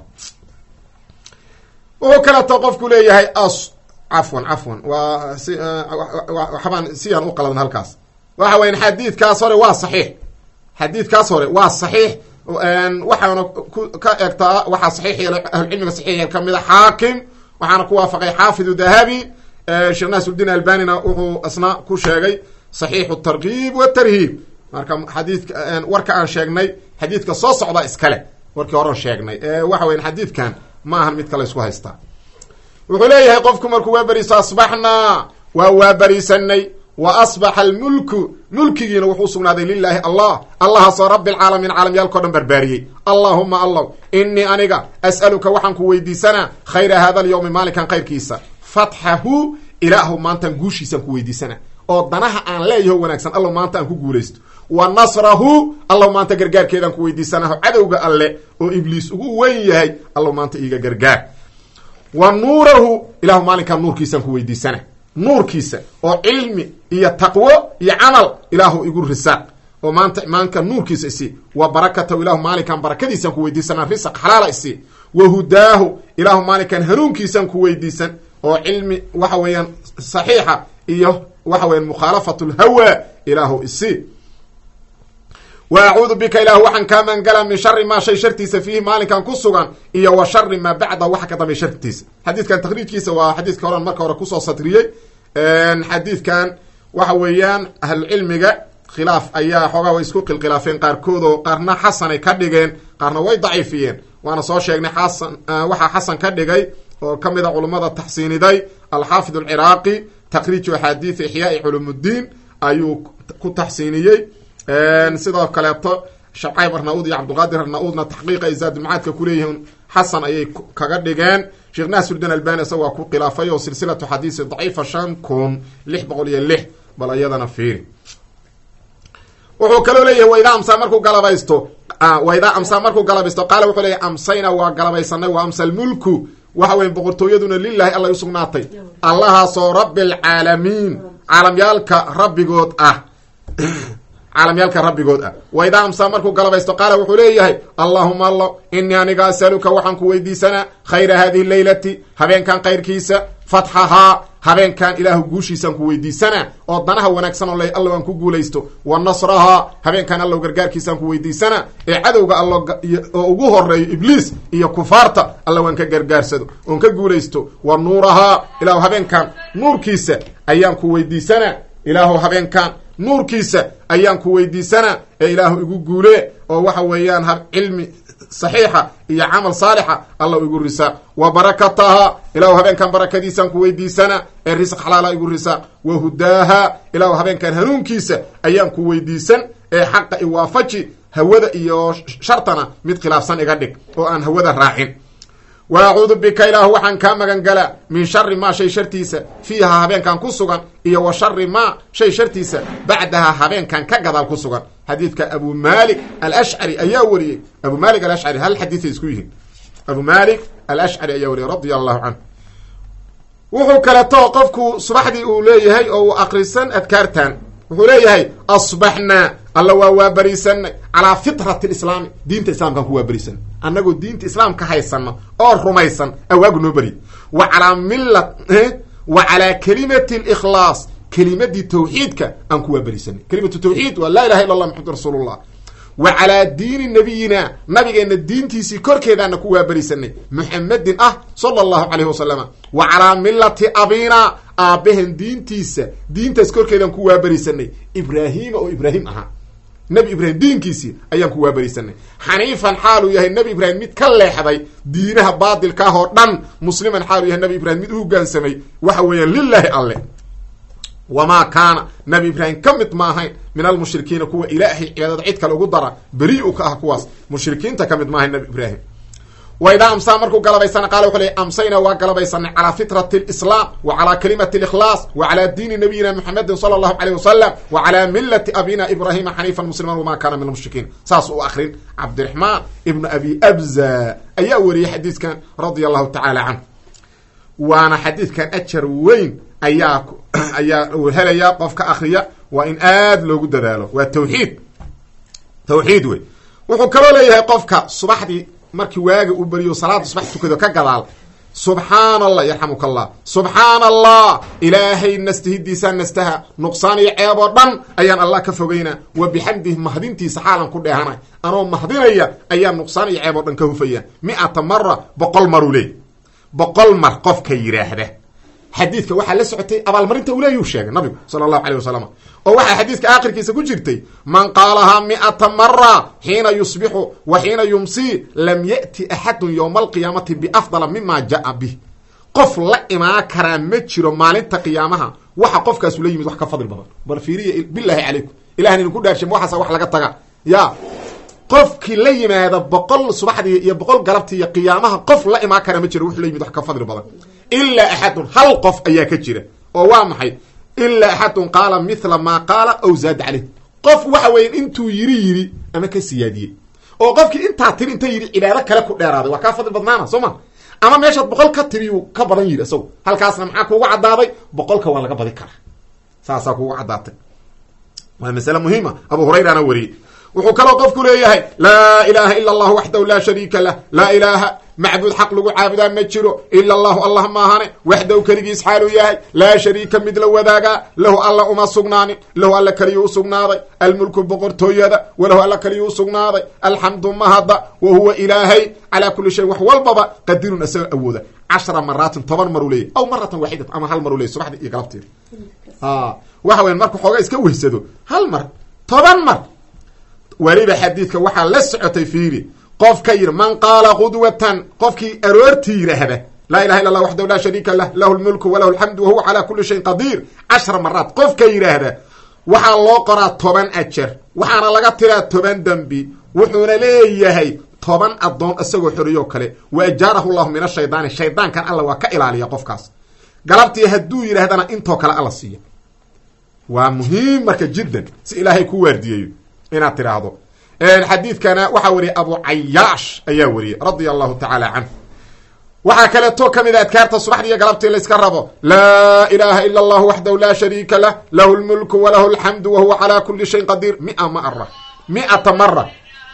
wuxuu kaleeto qofku leeyahay as cafwan cafwan waa si waxbaan siyaan u qaladan halkaas waxa weyan xadiidkaas hore waa saxiix xadiidkaas hore waa saxiix waxaana ku ka egtaa waxaa saxiix yeelay ahlucilmiga saxiix yeel kamid a xaakim waxaana ku waafaqay xaafidu dahabi sheekh naasiruddin albanina wuxuu isna ku sheegay saxiixu tarkiib watarhiib marka xadiidka warka aan sheegnay xadiidka soo socda iskale warkii horean sheegnay waxa weyan xadiidkan ma ahan mid kale isku haystaa wuxuu leeyahay qofku markuu waa beriiso asbaxnaa waa waa beriisanay wa asbaxa almulku mulkigiina wuxuu sugnaaday lilaahi allah allahaasoo rabbi alcaalamiin caalamyaalkao dhan barbaariyey allaahuma allaw inii aniga as'aluka waxaan ku weydiisanaa khayra hada alyowmi maalinkan khayrkiisa fatxahu ilaahu maantaan guushiisaan ku weydiisana oo danaha aan leeyaho wanaagsan allow maanta aan ku guulaysto wa nasrahu allow maanta gargaarkeedaan ku weydiisanaho cadowga alle oo ibliis ugu weyn yahay allow maanta iiga gargaar wa nuurahu ilahu maalinkaan nuurkiisaan ku weydiisana nuurkiisa oo cilmi iyo taqwo iyo camal ilaahu igu risaaq oo maanta maalinka nuurkiisa isi wa barakatahu ilahu maalinkaan barakadiisaan ku weydiisana risaq xalaala isi wa hudaahu ilaahu maalinkaan hanuunkiisaan ku weydiisan oo cilmi waxa weeyaan saxiixa iyo waxa weyan mukhaalafatu lhawa ilaahu isi wa acuudu bika ilaahu waxaan kaa maangala min shari maa shay shartiisa fiihi maalinkan ku sugan iyo wa shari maa bacda waxa ka dambeey shartiisa xadiidkan takriijkiisa waa xadiidka horan marka hore kusoo satriyey xadiidkan waxa weeyaan ahlucilmiga khilaaf ayaa xoogaa way isku qilkhilaafeen qaarkood oo qaarna xasanay ka dhigeen qaarna way daciifiyeen waana soo sheegnay xasan waxaa xasan ka dhigay oo ka mid a culummada taxsiiniday alxaafid alciraaqi takriiju axaadiidi ixyaai culumudiin ayuu ku taxsiiniyey sidoo kaleeto shacayb arna-uud iyo cabdulqaadir arna-uudna taxqiiqa ay zaadulmacaadka kuleeyihiin xasan ayay kaga dhigeen sheekh naasirudin albani isaga waa ku khilaafay oo silsilatu xadiisi daciifa shan kun lix boqol iyo lix bal iyadana fiiri wuxuu kaloo leeyahay waidaa amsaa markuu galabaysto waidaa amsaa markuu galabaysto qaala wuxuu leeyahy amsayna waa galabaysanay wa amsa lmulku waxa weya boqortooyaduna lilahi allay usugnaatay allahaasoo rabbi alcaalamiin caalamyaalka rabbigood ah caalamyaalka rabbigood ah waidaa amsaa markuu galabaysto qaala wuxuu leeyahay allahuma allo inii aniga asaluka waxaan ku weydiisanaa khayra hadihi leylati habeenkan kayrkiisa fatxahaa habeenkan ilaahu guushiisaan ku weydiisanaa oo danaha wanaagsan oo le allow aan ku guulaysto wa nasrahaa habeenkan allow gargaarkiisaan ku weydiisanaa ee cadowga allo oo ugu horeeyo ibliis iyo kufaarta allow aan ka gargaarsado oon ka guulaysto wa nuurahaa ilaahu habeenkan nuurkiisa ayaan ku weydiisanaa ilaahu habeenkan nuurkiisa ayaan ku weydiisanaa ee ilaahu igu guulee oo waxa weeyaan cilmi saxiixa iyo camal saalixa alla igu risaaq wa barakataha ilaahu habeenkan barakadiisaan ku weydiisanaa ee risq xalaala igu risaaq wa hudaaha ilaahu habeenkan hanuunkiisa ayaan ku weydiisan ee xaqa iwaafaji hawada iyo shartana mid khilaafsan iga dhig oo aan hawada raacin wa acuudu bika ilaahu waxaan kaa magan galaa min shari maa shay shartiisa fiiha habeenkan ku sugan iyo wa shari maa shay shartiisa bacdaha habeenkan ka gadaal ku sugan xadiidka abu malik alashcari ayaa wariyey abu malik alashcari hal xadiiay isku yihiin abu malik alashcari ayaa wariyey radia allahu canhu wuxuu kaleto qofku subaxdii uu leeyahay oo uu akrisan adkaartan wuxuu leeyahay asbaxnaa alla waa waabariisanay calaa fitrati lislaami diinta islaamkaan ku waabariisanay annagoo diinta islaamka haysano oo rumaysan awaagu noo beri wa calaa milla wa calaa kelimati likhlaas kelimadii tawxiidka aan ku waabariisanay kelimatu tawxiid waa laa ilaha illa allah maxamadu rasuulullah wa calaa diini nabiyina nabigeenna diintiisii korkeedaana ku waabarisanay muxamedin ah sala allahu calayhi wasalama wa calaa millati abina aabbahen diintiisa diintaas korkeedaan ku waabarisanay ibraahiima oo ibraahim ahaa nebi ibraahim diinkiisii ayaan ku waabarisanay xaniifan xaaluu yahay nebi ibraahim mid ka leexday diinaha baadilka ah oo dhan musliman xaaluu yahay nebi ibraahim mid u hogaansamay waxa weeyaan lilaahi alle wamaa kaana nabi ibraahim ka mid ma ahayn min almushrikiina kuwa ilaahay cibaadada cid kale ugu dara beri u ka ah kuwaas mushrikiinta ka mid ma ahayn nabi ibraahim wa idaa amsaa markuu galabaysana qaala wuxuu leey amsayna waa galabaysanay calaa fitrati lislaam wa calaa kalimati likhlaas wa calaa diini nabiyina muxamedin sala allahu caleyh wasalam wa calaa milati abina ibraahima xaniifan musliman wamaa kaana min almushrikiin saas u akrin cabdiraxmaan ibnu abi abza ayaa wariyey xadiidkan radia allahu tacaala canhu waana xadiidkan ajar weyn ayaa ayaa uu helayaa qofka akriya waa in aad loogu dadaalo waa tawxiid tawxiid wey wuxuu kaloo leeyahay qofka subaxdii markii waaga uu beriyo salaada subax tukado ka gadaal subxaana allah yarxamuka allah subxaana allah ilaahay nastahidiisaa nastaha nuqsaan iyo ceeb oo dhan ayaan allah ka fogeynaa wa bixamdihi mahdintiisa xaalan ku dheehanay anoo mahdinaya ayaa nuqsaan iyo ceeb oo dhan ka hufaya mi-ata mara boqol maruu leey boqol mar qofka yidhaahda xadiidka waxaa la socotay abaalmarinta uleeyuu sheegay nabigu sala allahu caleyh wasalam oo waxaa xadiidka aakhirkiisa ku jirtay man qaalahaa mi'ata mara xiina yusbixu wa xiina yumsii lam ya'ti axadun yowma alqiyaamati biafdala mima jaa bih qof la imaan karaa ma jiro maalinta qiyaamaha waxa qofkaasu la yimid wax ka fadli badan bal fiiriya bilaahi calaykum ilahan idinku dhaarshay ma waxaasa wax laga taga ya qofkii la yimaada boqol subaxdii iyo boqol galabtii iyo qiyaamaha qof la imaan kara ma jiro wuxuu la yimid wax ka fadli badan ilaa axadun hal qof ayaa ka jira oo waa maxay ilaa axadun qaala mithla maa qaala aw zaada caleyh qof waxa weeya intuu yiri yiri ama ka siyaadiyey oo qofkii intaa tiri inta yidhi cibaado kale ku dheeraaday waa kaa fadli badnaana soo ma ama meeshaad boqol ka tiriyu ka badan yidhi isago halkaasna maxaa kuugu caddaaday boqolka waa laga badi karaa saasaa kuugu caddaatay waa masale muhiima abu hurayrana wariyey wuxuu kaloo qofku leeyahay laa ilaaha ila allahu waxdahu laa shariika lah laa ilaaha macbuud xaq lagu caabudaa ma jiro ila allahu allah maahane waxdahu keligiis xaaluu yahay laa shariika mid la wadaagaa lahu alla uma sugnaanin lahu alla keliyuu usugnaaday almulku boqortooyada walahu alla keliyuu usugnaaday alxamdu mahadda wa huwa ilaahay calaa kuli shayin wax walbaba qadirun isaga awooda cashra maraatin toban maruu leeyahy aw maratan waaxidat ama hal maruu leeyay subaxdii iyo galabteeda waxa weyan marka xoogaa iska weysado hal mar toban mar weliba xadiidka waxaa la socotay fiiri qofka yidhi man qaala qudwatan qofkii aroortii yidhaahda laa ilaha illa allah waxdahu laa shariika lah lahu lmulku walahu alxamdu wahuwa calaa kuli shayin qadiir cashra maraat qofka yidhaahda waxaa loo qoraa toban ajar waxaana laga tiraa toban dembi wuxuuna leeyahay toban addoon isagoo xoriyoo kale wa ajaarahu llahu min ashaydaani shaydaankan alla waa ka ilaaliya qofkaas galabtii hadduu yidhaahdana intoo kale alla siiya waa muhiim marka jiddan si ilaahay ku waardiyeeyo inaad tidhaahdo xadiidkana waxaa wariyay abu cayaash ayaa wariyey radia allahu tacaala canhu waxaa kaleeto ka mid a adkaarta subaxdii iyo galabtii layska rabo laa ilaaha ila allahu waxdahu laa shariika lah lahu lmulku walahu alxamdu wahuwa calaa kuli shayin qadiir mia mara miata mara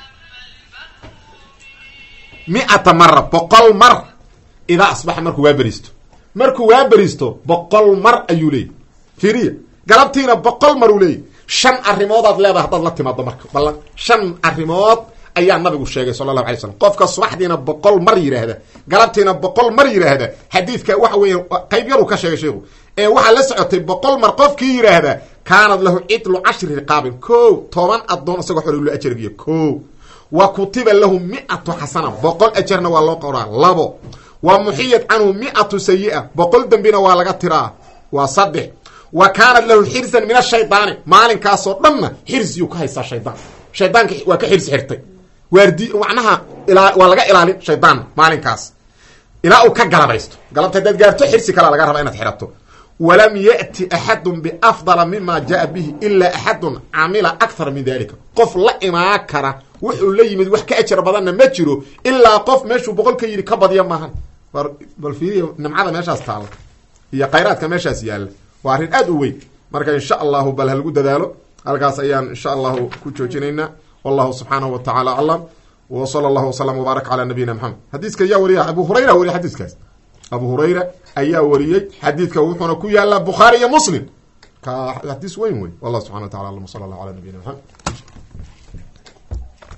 miata mara boqol mar idaa asbaxa markuu waa beriisto markuu waa beriisto boqol mar ayuu leeyay fiiriya galabtiina boqol mar uu leeyay shan arrimoodaad leedahay haddaad la timaado marka ballan shan arrimood ayaa nabigu sheegay sala allahu alay slam qofka subaxdiina boqol mar yidhaahda galabtiina boqol mar yidhaahda xadiidka waxa weeya qayb yaruu ka sheegay sheikhu ee waxaa la socotay boqol mar qofkii yidhaahda kaanad lahu cidlu cashri riqaabin ko toban addoon isagoo xorilo ajargiyo ko wa kutiba lahu mi'atu xasana boqol ajarna waa loo qoraa labo wa muxiyat canhu mi'atu sayi-a boqol dembina waa laga tiraa waa saddex wa kaanat lahu xirsan min ashaydaani maalinkaasoo dhanna xirsiyuu ka haystaa shaydaan shaydaanka waa ka xirsi xirtay waardi macnaha ilaa waa laga ilaalin shaydaan maalinkaas ilaa uu ka galabaysto galabta haddaad gaarto xirsi kalea laga rabaa inaad xirato walam ya'ti axadun biafdala mima jaa bihi ilaa axadun camila akthara min dalika qof la imaan kara wuxuu la yimid wax ka ajar badanna ma jiro ilaa qof meeshuu boqol ka yidhi ka badya maahan bal fiiriya nimcada meeshaas taala iyo khayraadka meeshaas yaalla waa arrin aad u weyn marka insha allahu bal halagu dadaalo halkaas ayaan insha allahu ku joojinaynaa wallahu subxaanahu wa tacaala aclam wa sala allahu wasalam wbaarak calaa nabiyina maxamed xadiiska ayaa wariya abu hurayra wariya xadiiskaas abu hurayra ayaa wariyey xadiidka wuxuuna ku yaalaa bukhaari iyo muslim ka xadiis weyn wey wallah subxana wa tacala alam sala allah ala nabiyina maxamed